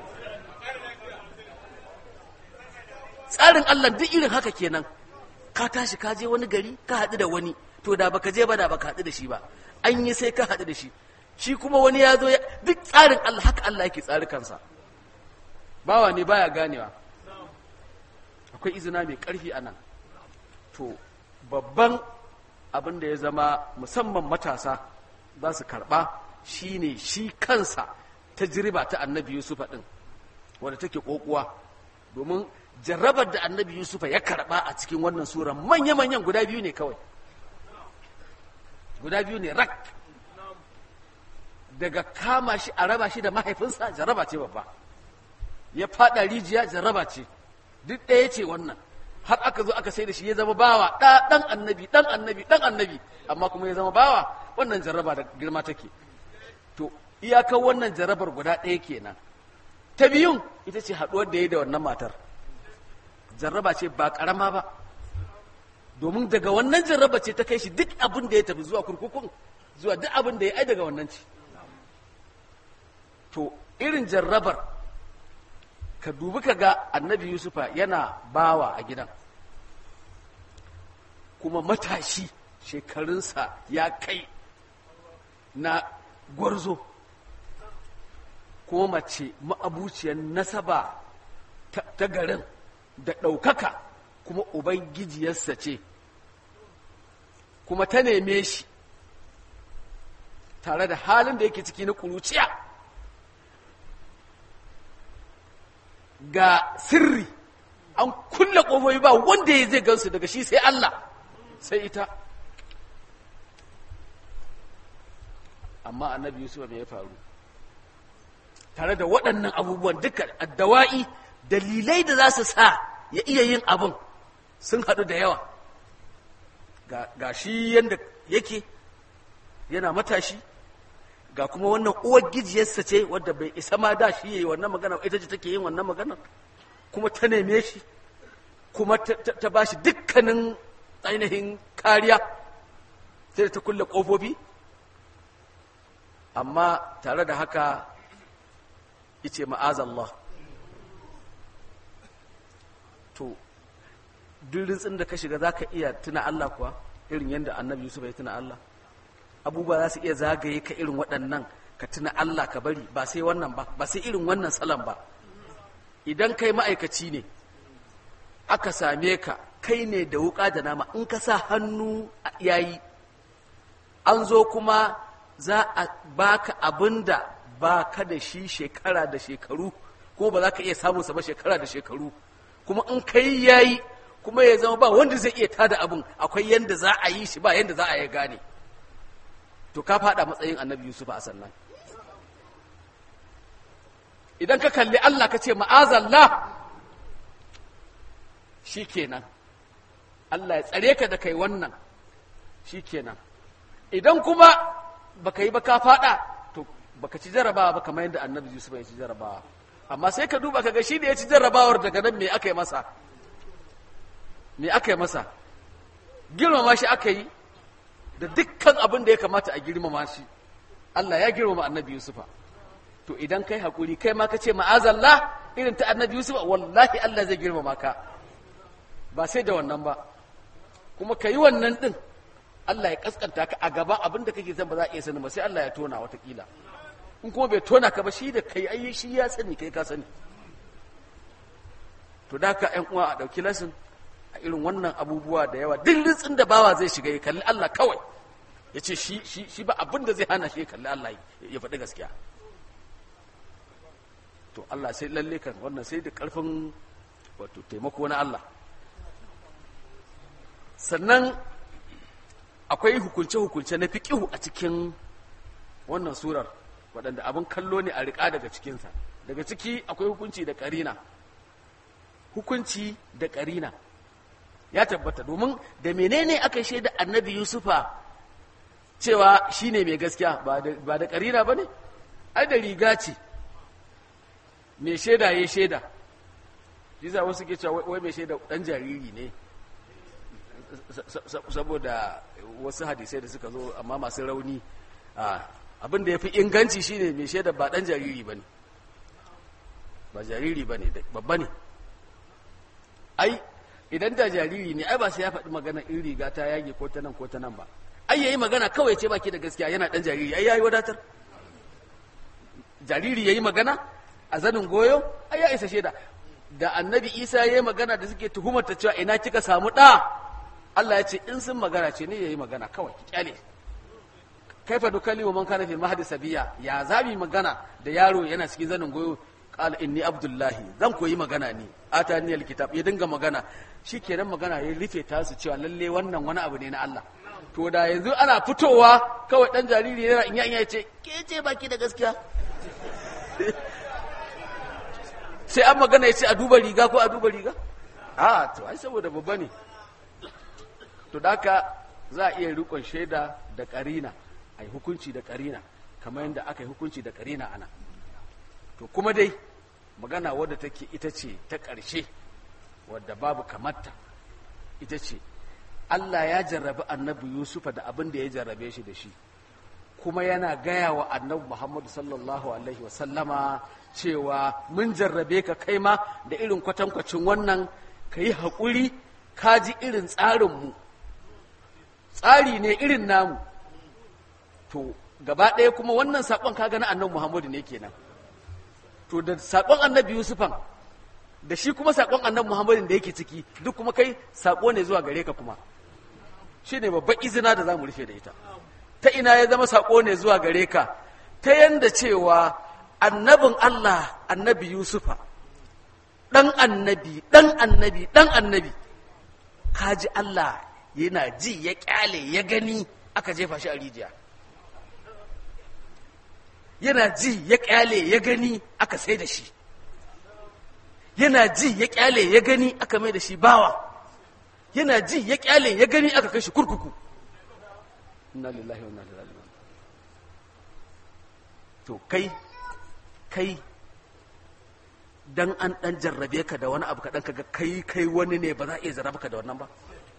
S2: tsarin Allah duk irin haka kenan ka tashi ka je wani gari ka haɗu da wani to da baka je ba da baka haɗu da shi ba an yi sai ka haɗu da shi shi kuma wani ya zo duk tsarin Allah haka Allah yake tsari kansa bawa ne baya ganewa akwai izina mai ƙarfi a nan to babban abin da ya zama musamman matasa za su karɓa shine shi kansa ta jiriba ta annabi yusufa ɗin wadda take ƙoƙuwa domin jarrabar da annabi yusufa ya karɓa a cikin wannan sura manya-manyan guda biyu ne kawai guda biyu ne rak daga kama shi a raba shi da mahaifinsa jarraba ce babba ya faɗa rijiya jarraba ce duk ɗaya ce wannan har aka zo aka sai da shi ya zama bawa ɗa ɗan annabi ɗan annabi ɗan annabi amma kuma ya zama bawa wannan jarraba da girma take to iyakar wannan jarrabar guda ɗaya kenan ta biyun ita ce haɗuwar da ya da wannan matar jarraba ce ba ƙarama ba domin daga wannan jarraba ce ta kai shi duk abin da ya tafi zuwa kurkukun zuwa duk abin da ya ai daga wannan ce to irin jarrabar ka dubi ka ga annabi yusufa yana bawa a gidan kuma matashi shekarunsa ya kai na gwarzo kuma mace ma'abuciyar nasaba ta garin da ɗaukaka kuma ubangijiyarsa ce kuma ta neme shi tare da halin da yake ciki na ƙuruciya ga sirri an kulle ƙofofi ba wanda ya zai gansu daga shi sai Allah sai ita amma annabi Yusuf me ya faru tare da waɗannan abubuwan duka addawa'i dalilai da za su sa ya iya yin abin sun haɗu da yawa ga shi yadda yake yana matashi ga kuma wannan uwar gijiyarsa ce wadda bai isa ma da shi yayi wannan magana ita ce take yin wannan magana kuma ta neme shi kuma ta ba shi dukkanin ainihin kariya sai da ta kulle ƙofofi amma tare da haka ice ma'azallah to duk rintsin da ka shiga za ka iya tuna Allah kuwa irin yadda annabi Yusuf ya tuna Allah abubuwa za su iya zagaye ka irin waɗannan ka tuna Allah ka bari ba sai wannan ba ba sai irin wannan salon ba idan kai ma'aikaci ne aka same ka kai ne da wuƙa da nama in ka sa hannu yayi an zo kuma za a baka abin da ba ka da shi shekara da shekaru ko ba za ka iya samunsa ba shekara da shekaru kuma in kai yayi kuma ya zama ba wanda zai iya tada abin akwai yanda za a yi shi ba yanda za a yi gane to ka fada matsayin annabi yusuf a sannan idan ka kalli allah ka ce ma'azallah shi kenan allah ya tsare ka da kai wannan shi kenan idan kuma baka yi ba ka fada to baka ci jarabawa ba kamar yadda annabi yusuf ya ci jarabawa amma sai ka duba kaga shi da ya ci jarrabawar daga nan me aka yi masa me aka yi masa girmama shi aka yi da dukkan abin da ya kamata a girmama shi Allah ya girmama annabi yusufa to idan kai hakuri kai ma ka ce ma'azallah irin ta annabi yusufa wallahi Allah zai girmama ka ba sai da wannan ba kuma ka yi wannan din Allah ya kaskanta ka a gaba abinda kake zan ba za a iya sani ba sai Allah ya tona watakila in kuma bai tona ka ba shi da kai ai shi ya sani kai ka sani to da ka ƴan uwa a ɗauki lasin a irin wannan abubuwa da yawa duk ritsin da bawa zai shiga ya kalli Allah kawai ya ce shi shi shi ba abin da zai hana shi ya kalli Allah ya faɗi gaskiya to Allah sai lalle kan wannan sai da ƙarfin wato taimako na Allah sannan akwai hukunce-hukunce na fiƙihu a cikin wannan surar waɗanda abin kallo ne a riƙa daga cikinsa daga ciki akwai hukunci da ƙarina hukunci da ƙarina ya tabbata domin da menene aka shaida annabi yusufa cewa shi ne mai gaskiya ba da ƙarina ba ne ai da riga ce mai shaida ya shaida shi za wasu ke cewa wai mai shaida ɗan jariri ne saboda wasu hadisai da suka zo amma masu rauni abin da ya fi inganci shine mai shaida ba ɗan jariri ba ne ba jariri ba ne babba ne ai idan da jariri ne ai ba sai ya faɗi magana in riga ta yage ko ta nan ko ta nan ba ai yayi magana kawai ce baki da gaskiya yana ɗan jariri ai yayi wadatar jariri yayi magana a zanin goyo ai ya isa shaida da annabi isa yayi magana da suke tuhumar ta cewa ina kika samu ɗa Allah ya ce in sun magana ce ne yayi magana kawai ki kyale kaifa dukalli wa man kana fi mahdi sabiya ya zabi magana da yaro yana cikin zanin goyo qala inni abdullahi zan koyi magana ne atani alkitab ya dinga magana shikenan magana ya rufe ta su cewa lalle wannan wani abu ne na Allah to da yanzu ana fitowa kawai dan jariri yana inya inya ya ce ke ce baki da gaskiya sai an magana ya ce a duba riga ko a duba riga a to ai saboda babba ne to da haka za a iya rikon shaida da karina a yi hukunci da karina kamar yadda aka yi hukunci da karina ana to kuma dai magana wadda take ita ce ta ƙarshe wadda babu kamarta ita ce Allah ya jarrabi annabi Yusufa da abin da ya jarrabe shi da shi kuma yana gaya wa annabi Muhammadu sallallahu alaihi wasallama cewa mun jarrabe ka kai ma da irin kwatankwacin wannan ka yi haƙuri ka ji irin tsarinmu tsari ne irin namu to gaba ɗaya kuma wannan saƙon kaga na annabi Muhammadu ne kenan to da saƙon annabi Yusufan da shi kuma saƙon annabi Muhammadu da yake ciki duk kuma kai saƙo ne zuwa gare ka kuma shi ne babban izina da za mu rufe da ita ta ina ya zama saƙo ne zuwa gare ka ta yanda cewa annabin Allah annabi Yusufa ɗan annabi ɗan annabi ɗan annabi kaji Allah yana ji ya ƙyale ya gani aka jefa shi a rijiya yana ji ya ƙyale ya gani aka sai da shi yana ji ya ƙyale ya gani aka mai da shi bawa yana ji ya ƙyale ya gani aka kai shi kurkuku inna lillahi wa inna ilaihi raji'un to kai kai dan an dan jarrabe ka da wani abu kaɗan kaga kai kai wani ne ba za a iya jarraba ka da wannan ba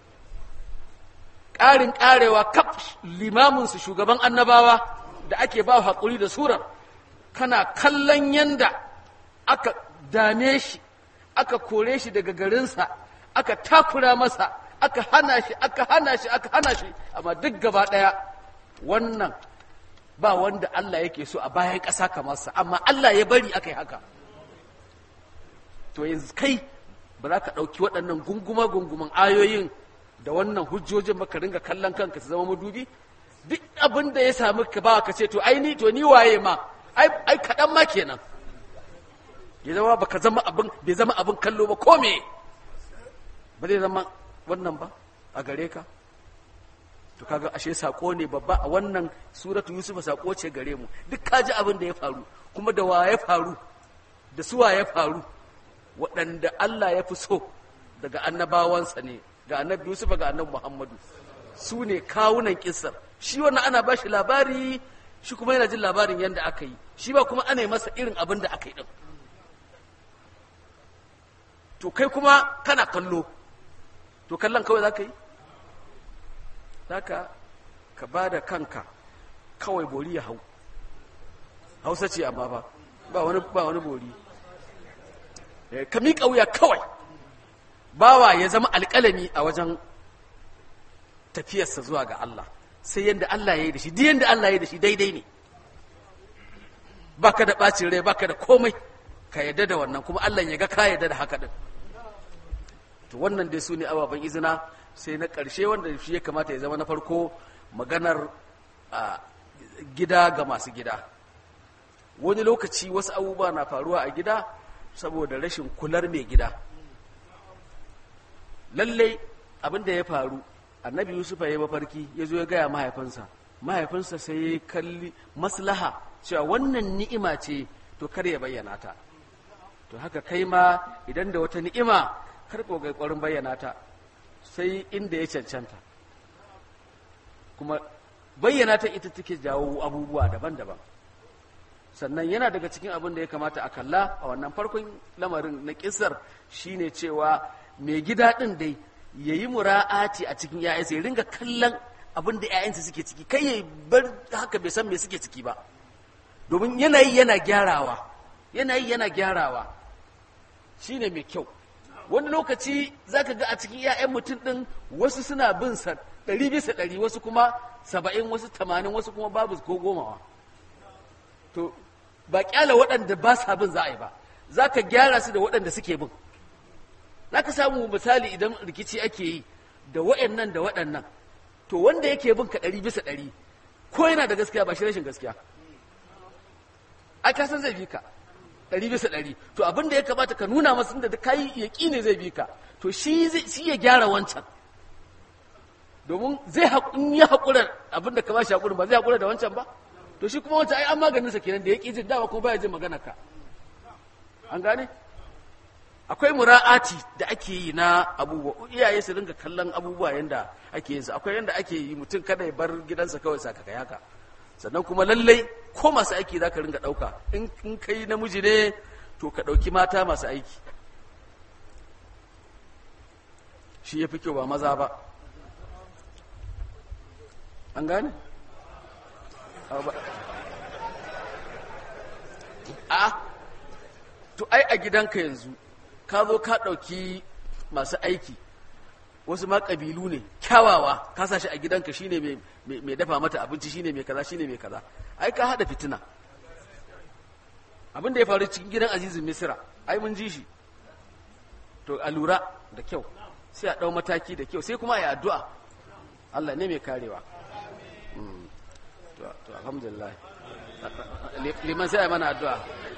S2: ƙarin ƙarewa kaf limamin su shugaban annabawa da ake ba haƙuri da surar kana kallon yanda aka dame shi aka kore shi daga garinsa aka takura masa aka hana shi aka hana shi aka hana shi amma duk gaba ɗaya wannan ba wanda Allah yake so a bayan ƙasa kamar sa amma Allah ya bari aka yi haka to yanzu kai ba za ka ɗauki waɗannan gunguma gunguman ayoyin da wannan hujjojin ba ka ringa kallon kanka su zama madubi duk abin da ya sami ka ba ka ce to ai ni to ni waye ma ai ai kaɗan ma kenan ya zama ba ka zama abin bai zama abin kallo ba ko me ba zai zama wannan ba a gare ka to kaga ashe sako ne babba a wannan suratu yusufa sako ce gare mu duk ka ji abin da ya faru kuma da wa ya faru da suwa ya faru waɗanda Allah ya fi so daga annabawansa ne ga annabi yusufa ga annabi muhammadu su ne kawunan kisar shi wannan ana ba shi labari shi kuma yana jin labarin yadda aka yi shi ba kuma ana yi masa irin abin da aka yi din to kai kuma kana kallo to kallon kawai za ka yi za ka ka ba da kanka kawai bori ya hau hausa ce amma ba ba wani ba wani bori ka miƙa wuya kawai bawa ya zama alƙalami a wajen tafiyarsa zuwa ga Allah sai yadda Allah ya yi da shi duk yadda Allah ya yi da shi daidai ne baka da ɓacin rai baka da komai ka yadda da wannan kuma Allah ya ga ka yadda da haka din to wannan dai su ne ababen izina sai na ƙarshe wanda shi ya kamata ya zama na farko maganar gida ga masu gida wani lokaci wasu abubuwa na faruwa a gida saboda rashin kular mai gida lallai abin da ya faru annabi yusuf ya yi mafarki ya zo ya gaya mahaifinsa mahaifinsa sai ya kalli maslaha cewa wannan ni'ima ce to kar ya bayyana ta to haka kai ma idan da wata ni'ima kar ko ga ƙwarin bayyana ta sai inda ya cancanta kuma bayyana ta ita take jawo abubuwa daban-daban sannan yana daga cikin abin da ya kamata a kalla a wannan farkon lamarin na kisar shine cewa mai gida ɗin dai ya yi mura'ati a cikin ‘ya'yansa ya ringa kallon abin da ‘ya'yansa suke ciki kai ya bar haka bai san me suke ciki ba domin yanayi yana gyarawa yanayi yana gyarawa shine mai kyau wani lokaci za ka ga a cikin ‘ya'yan mutum ɗin wasu suna bin sa ɗari bisa ɗari wasu kuma saba'in wasu tamanin wasu kuma babu ko gomawa to ba kyala waɗanda ba sa bin za a yi ba za ka gyara su da waɗanda suke bin za ka samu misali idan rikici ake yi da waɗannan da waɗannan to wanda yake bin ka ɗari bisa ɗari ko yana da gaskiya ba shi rashin gaskiya ai ka san zai bi ka ɗari bisa ɗari to abin da ya kamata ka nuna masa da ka yi yaƙi ne zai bi ka to shi ya gyara wancan domin zai in ya haƙura abin da ka ba shi haƙurin ba zai haƙura da wancan ba to shi kuma wancan ai an maganin sa kenan da ya ƙi jin dama kuma baya jin magana ka an gane akwai mura'ati da ake yi na abubuwa iyaye su dinga kallon abubuwa yanda ake yin su akwai yanda ake yi mutum kada ya bar gidansa kawai saka kai haka sannan kuma lallai ko masu aiki za ka ringa ɗauka in kai namiji ne to ka ɗauki mata masu aiki shi ya fi kyau ba maza ba an gane? a to ai a gidanka yanzu ka zo ka ɗauki masu aiki wasu ma ƙabilu ne kyawawa ka sa shi a gidanka shine mai dafa mata abinci shine mai kaza shine mai kaza ai ka haɗa fitina abin da ya faru cikin gidan azizin misira ai mun ji shi to a lura da kyau sai a ɗau mataki da kyau sai kuma a yi addu'a Allah ne mai karewa to alhamdulillah liman sai a mana addu'a